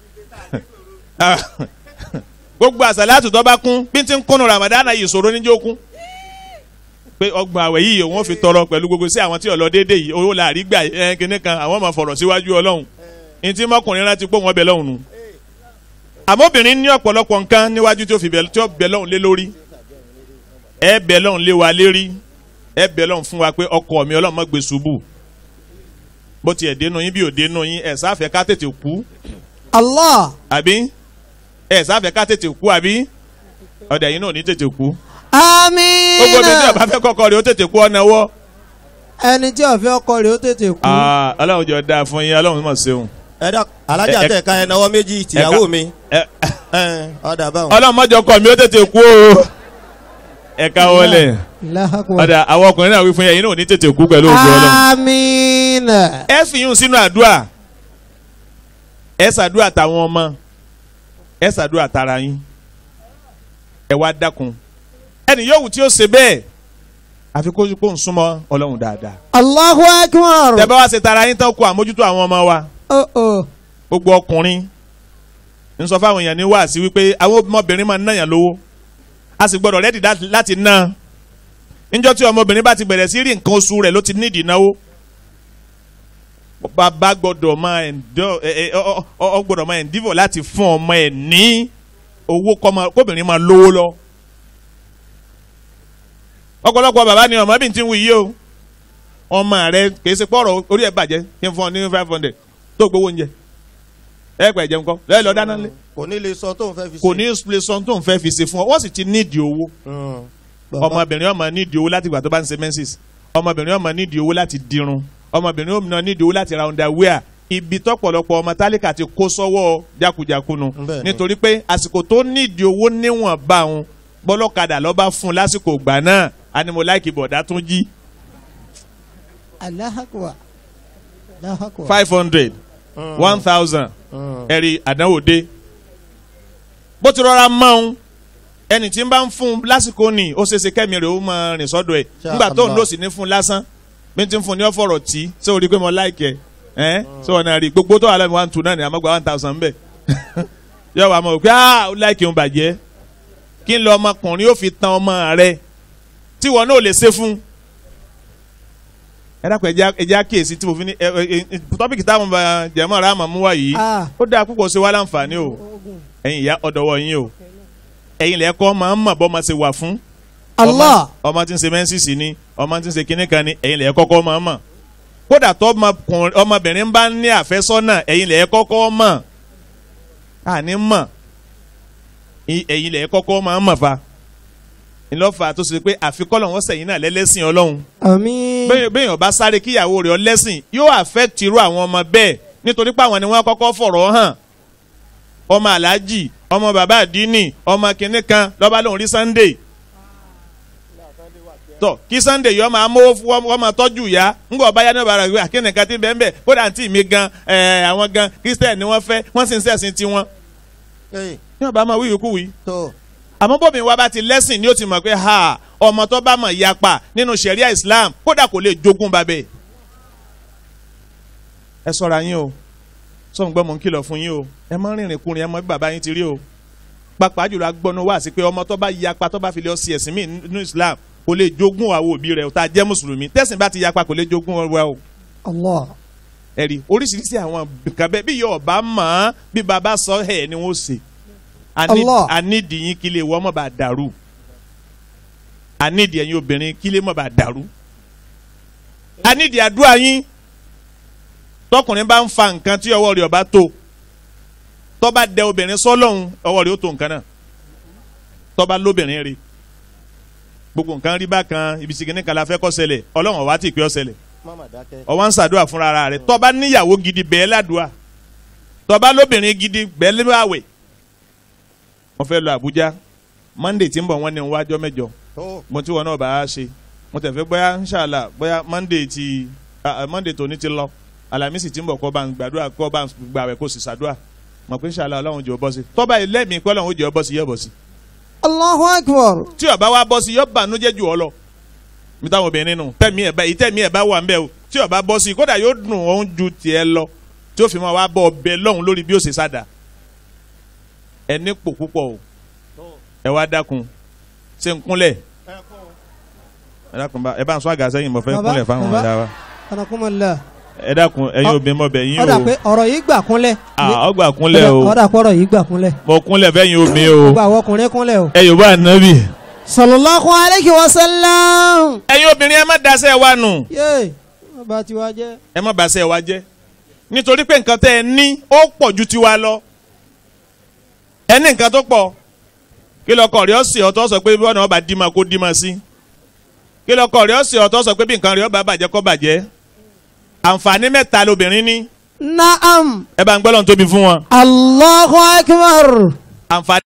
gbogbo àṣàlátù tó bá kún bí ti ń kúnnú Ramadan yìí ìṣòro níjó kún pé ọgbọ̀n àwẹ̀ yìí òun ò fi tọrọ pẹ̀lú gbogbo sí àwọn tí ọ̀lọ́ déédéé yìí owó la àrígbà ẹ̀ kínní kan àwọn ọmọ fọ̀rọ̀ síwájú ọlọ́run ní tí mọ́kùnrin rántí pé wọ́n bẹ lọ́hùn nù. àmọ́ obìnrin ní ọ̀pọ̀lọpọ̀ nǹkan níwájú tí ó fi bẹ tí ó bẹ lọ́hùn lé lórí ẹ bẹ lọ́hùn lé wa lérí ẹ bẹ lọ́hùn fún wa pé ọkọ mi ọlọ́run má gbé ṣubú bó tiẹ̀ dénú yín bí ò dénú yín ẹ̀ sáfẹ́ ká tètè kú الله àbí ẹ̀ sáfẹ́ ká tètè kú àbí ọ̀dẹ̀ yín náà ò ní tètè kú آمين gbogbo mi tí ọba fẹ́ kọ́kọ́ rẹ̀ ó tètè kú ọ̀nà wọ́ ẹni tí ó fẹ́ ọkọ rẹ̀ ó tètè kú. Ah, ọlọ́run jọ dáa fún yín ọlọ́run mọ̀ ṣeun. ẹ dá alájà Ẹ- ẹ- tẹ̀ ká ẹ náwó méjì tìyàwó mi. Ẹ- ẹ, ọ̀dà báwọn. ọlọ́run mọ́jọ kọ mi ó tètè kú o. ẹ ká wọlé Allahu Akbar. ọ̀dà àwọn ọkùnrin náà wí fún yẹn yín náà ò ní tètè kú pẹ̀lú ògùn ọlọ́run. àmín. ẹ fi yún sínú àdúrà ẹ ṣàdúrà táwọn ọmọ ẹ ṣàdúrà tara yín ẹ wá dákun ẹni yòówù tí ó ṣe bẹ́ẹ̀ àfi kó kó ń súnmọ́ ọlọ́run dáadáa. Allahu Akbar. tẹ́ bá wá ṣe tara yín tán kó àmójútó àwọn ọmọ wa. Oh, oh. gbogbo ọkùnrin ń sọ fáwọn èèyàn ní wáàsí wípé àwọn ọmọbìnrin máa ń náyàn lówó a sì gbọdọ̀ rẹ́dì láti- láti ná níjọ́ tí ọmọbìnrin bá ti bẹ̀rẹ̀ sí rí nǹkan oṣù rẹ̀ ló ti nídìí náwó bàbá gbọdọ̀ máa ẹ̀ndọ́ ẹ ẹ ọ ọ ọ gbọdọ̀ máa ẹ̀ndífọ̀ láti fún ọmọ ẹ̀ ní owó kọ́mọ kóbìnrin máa lówó lọ ọ̀pọ̀lọpọ̀ bàbá ni ọmọ bí n ti ń wí yìí o ọmọ rẹ kìí ṣe pọ̀rọ̀ orí ẹ̀ bàjẹ́ kí n fún ọ ní five hundred tó gbowó oúnjẹ ẹ pẹ̀ jẹun kọ́ lẹ́yìn lọ dáná lé kò ní lè sọ tó ń fẹ́ fi ṣe. kò ní lè sọ tó ń fẹ́ fi ṣe fún ọ wọ́n sì ti nídìí owó Mm. Bàbá- ọmọbìnrin ọmọ nídìí owó láti ìgbà tó bá ń ṣe menses ọmọbìnrin ọmọ nídìí owó láti dirun ọmọbìnrin ọmọ nídìí owó láti ra underwear ibi tọ́pọ̀lọpọ̀ ọmọ tálíkà ti kó sọ́wọ́ jákujàkunu Bẹ́ẹ̀ni. nítorí pé àsìkò tó nídìí owó níwọ̀n bá òun bọ́lọ́kadà lọ́ba fún un lásìkò ìgbà náà animo láìkì bọ̀dá tún jí Allahu Akbar. Allahu Akbar. five hundred Mm. one thousand Mm. ẹ̀rí àdánwò dé bó ti rọra mọ́ ẹni tí ń bá ń fún un lásìkò ní ó ṣeéṣe kẹ́mi rẹ̀ ó máa rìn sọ́dọ̀ ẹ̀ Ṣá nígbà tó ń Allah. lò sí ní fún un lásán bí n ti ń fún un ní ọ̀fọ̀rọ̀ tí ṣé o rí i pé mo láìkẹ́ ẹ́ ṣé wọn náà rí i gbogbo tó wà lẹ́nu one two náà ni àmọ́ gba one thousand bẹ́ẹ̀ yọ wà mọ̀ pé ah ó láìkẹ́ òun bàjẹ́ kí n lọ ọmọkùnrin ó fi tan ọmọ rẹ tí wọn náà lè ṣe fún ẹ dákun ẹja ẹja kíyèsí tí mo fi ní ẹ ẹ ẹ tọ́pìkì táwọn bá jẹ̀mọ́ ara àmọ́ mú wá yìí Ah. ó dáa púpọ̀ sí wa láǹfààní o ẹ̀yin ìyá ọ̀dọ̀wọ̀ yín o ẹ̀yin lẹ́kọ́ máa ń mọ̀ bọ́ máa ṣe wà fún Allah. ọmọ ọmọ tí ń ṣe mẹ́ńsìsì ni ọmọ tí ń ṣe kinní kan ni ẹ̀yin lẹ́yìn kọ́kọ́ máa mọ̀ kódà tó ọmọkùnrin- ọmọbìnrin bá ní àfẹ́sọ́nà ẹ̀yin lẹ́yìn kọ́kọ́ mọ̀ àní mọ̀ I- ẹ̀yin lẹ́yìn kọ́kọ́ máa mọ̀ fa ńlọ́fà tó ṣe pé àfikọ́lọ̀ wọn sẹ̀yìn náà lẹ́lẹ́sìn ọlọ́run Àmín. bẹ́ẹ̀ bẹ́ẹ̀ yàn bá sáré kíyàwó rẹ̀ ọlẹ́sìn yóò affect irú àwọn ọmọ bẹ́ẹ̀ nítorí pé àwọn ni wọ́n kọ́kọ́ fọ̀rọ̀ hàn ọmọ aláàjì ọmọ bàbá àdínì ọmọ kìnnì kan lọ́ba lòun rí Sunday tọ kí Sunday yọ máa mówó fún wọn máa tọ́jú ìyá ńgbọ́ ọba yá ní ọba rẹ̀ gbé àkínní kan tí bẹ́ẹ̀ bẹ́ẹ̀ kódà àǹtí mi gan ẹ̀ àwọn gan Christian ni wọ́n fẹ́ wọ́n sì ń sẹ̀sìn tiwọn Ẹ, ní ọba máa wíwì kúwì tó àmọ́ bómi wa bá ti lẹ́sìn ni ó ti mọ̀ pé ha ọmọ tó bá mọ̀ yapa nínú sẹ̀ríà Islam kódà kò lè jogún babẹ̀. ẹ ṣọ́ra yín o sọ̀n gbọ́ mọ̀ ń kìlọ̀ fún yín o ẹ má rìnrìn kùnrin ẹ mọ bí bàbá yín ti rí o pàápàá jùlọ agbọ́nú wá sí pé ọmọ tó bá yapa tó bá fi lè ọ sí ẹ̀sìn míì nínú Islam kò lè jogún àwọn òbí rẹ̀ tá a jẹ́ mùsùlùmí tẹ̀sìn bá ti yapa kò lè jogún wa o Allah. ẹ̀rí oríṣiríṣi àwọn nǹkan bẹ́ẹ̀ bí yóò bá mọ̀ ọ́n bí baba sọ ẹ̀ ni wọ́n ṣe Allah. anídìí yín kí lè wọ́n mọ̀ bá dàrú anídìí ẹ̀yin obìnrin kí lè mọ̀ bá dàrú anídìí àdúrà yín tọkùnrin bá ń fa nǹkan tí ọwọ́ rẹ̀ ọba tó tó bá dẹ obìnrin sọ́lọ́hún ọwọ́ rẹ̀ ó tó nǹkan náà tó bá lóbìnrin rí gbogbo nǹkan rí bákan ibi sìgìnnì kan la fẹ́ kó ṣẹlẹ̀ ọlọ́run ọ̀wá tí ì pé ó ṣẹlẹ̀ mama dákẹ́. ọwọ́ ń ṣàdúrà fúnra ara rẹ̀ tọ́ba níyàwó gidi bẹ́ẹ̀ ládùúà tọ́ba lóbìnrin gidi bẹ́ẹ̀ lé àwẹ̀ wọ́n fẹ́ lọ Àbújá Monday tí ń bọ̀ wọ́n ní wájọ́ mẹ́jọ tó mo tí wọn náà bá a ṣe mo tẹ̀ fẹ́ bóyá ńṣàlà bóyá Monday ti ah, ah, Monday tòní ti lọ Alámísì tí ń bọ̀ kọ́ bá ń gbàdúrà kọ́ bá ń gbàwẹ̀ kó sì ṣàdúrà mọ̀ pé ńṣàlà Ọlọ́run jẹ́ ọ bọ́ sí tọ́ba yìí lẹ́mìí pé Ọlọ́run jẹ́ ọ bọ́ sí yẹ́ bọ́ sí Allahu Akbar. tí ó bá wa bọ́ sí yọ bànújẹ́ jù ọ lọ mi táwọn obìnrin nù tẹ̀mí ẹ̀ bá yìí tẹ̀mí ẹ̀ bá wà ń bẹ̀ o tí ó bá bọ́ sí kódà yóò dùn òun ju tiẹ̀ lọ tí ó fi máa wá bọ́ ọbẹ̀ lọ́hùn lórí bí ó ṣe sáda ẹ ní pò púpọ̀ o ẹ wá dákun ṣe ń kúnlẹ̀ ẹ dákun bá ẹ bá ń sọ àgà sẹ́yìn mo fẹ́ Bàbá, kúnlẹ̀ fáwọn bàbá. ọ̀dà wa Anakumala. ẹ dákun ẹ̀yin Ọ- obìnrin mọ̀ bẹ̀ yín Ọ̀dà o pé ọ̀rọ̀ yìí gbà kúnlẹ̀. Ah, ọgbà kúnlẹ̀ o Ọ̀dà pé ọ̀rọ̀ yìí gbà kúnlẹ̀. mo kúnlẹ̀ fẹ́yìn obìnrin o Gbogbo àwọn ọkùnrin kúnlẹ̀ o. ẹ yóò bá ànábì Sallallahu alayhi wa sallam. ẹ̀yin obìnrin ẹ má daṣẹ́ wa nù. Yé. Bàbá tiwa jẹ́. ẹ má bàṣẹ wa jẹ́ nítorí pé nǹkan tẹ́ ẹ ní ó pọ̀ ju tiwa lọ ẹ ní nǹkan tó pọ̀ kí lọkọ rẹ̀ ọ̀sẹ̀ ọ̀tọ̀ sọ pé bí ọ̀nà ọba dì máa kó dì máa sí kí lọkọ rẹ̀ ọ̀sẹ̀ ọ̀tọ̀ sọ pé bí nǹkan rẹ̀ ọba bàjẹ́ kó bàjẹ́ àǹfààní mẹ́ta lobìnrin ní Naam. ẹ bá ń gbọ́dọ̀ tóbi fún wọn Allahu Akbar. àǹfààní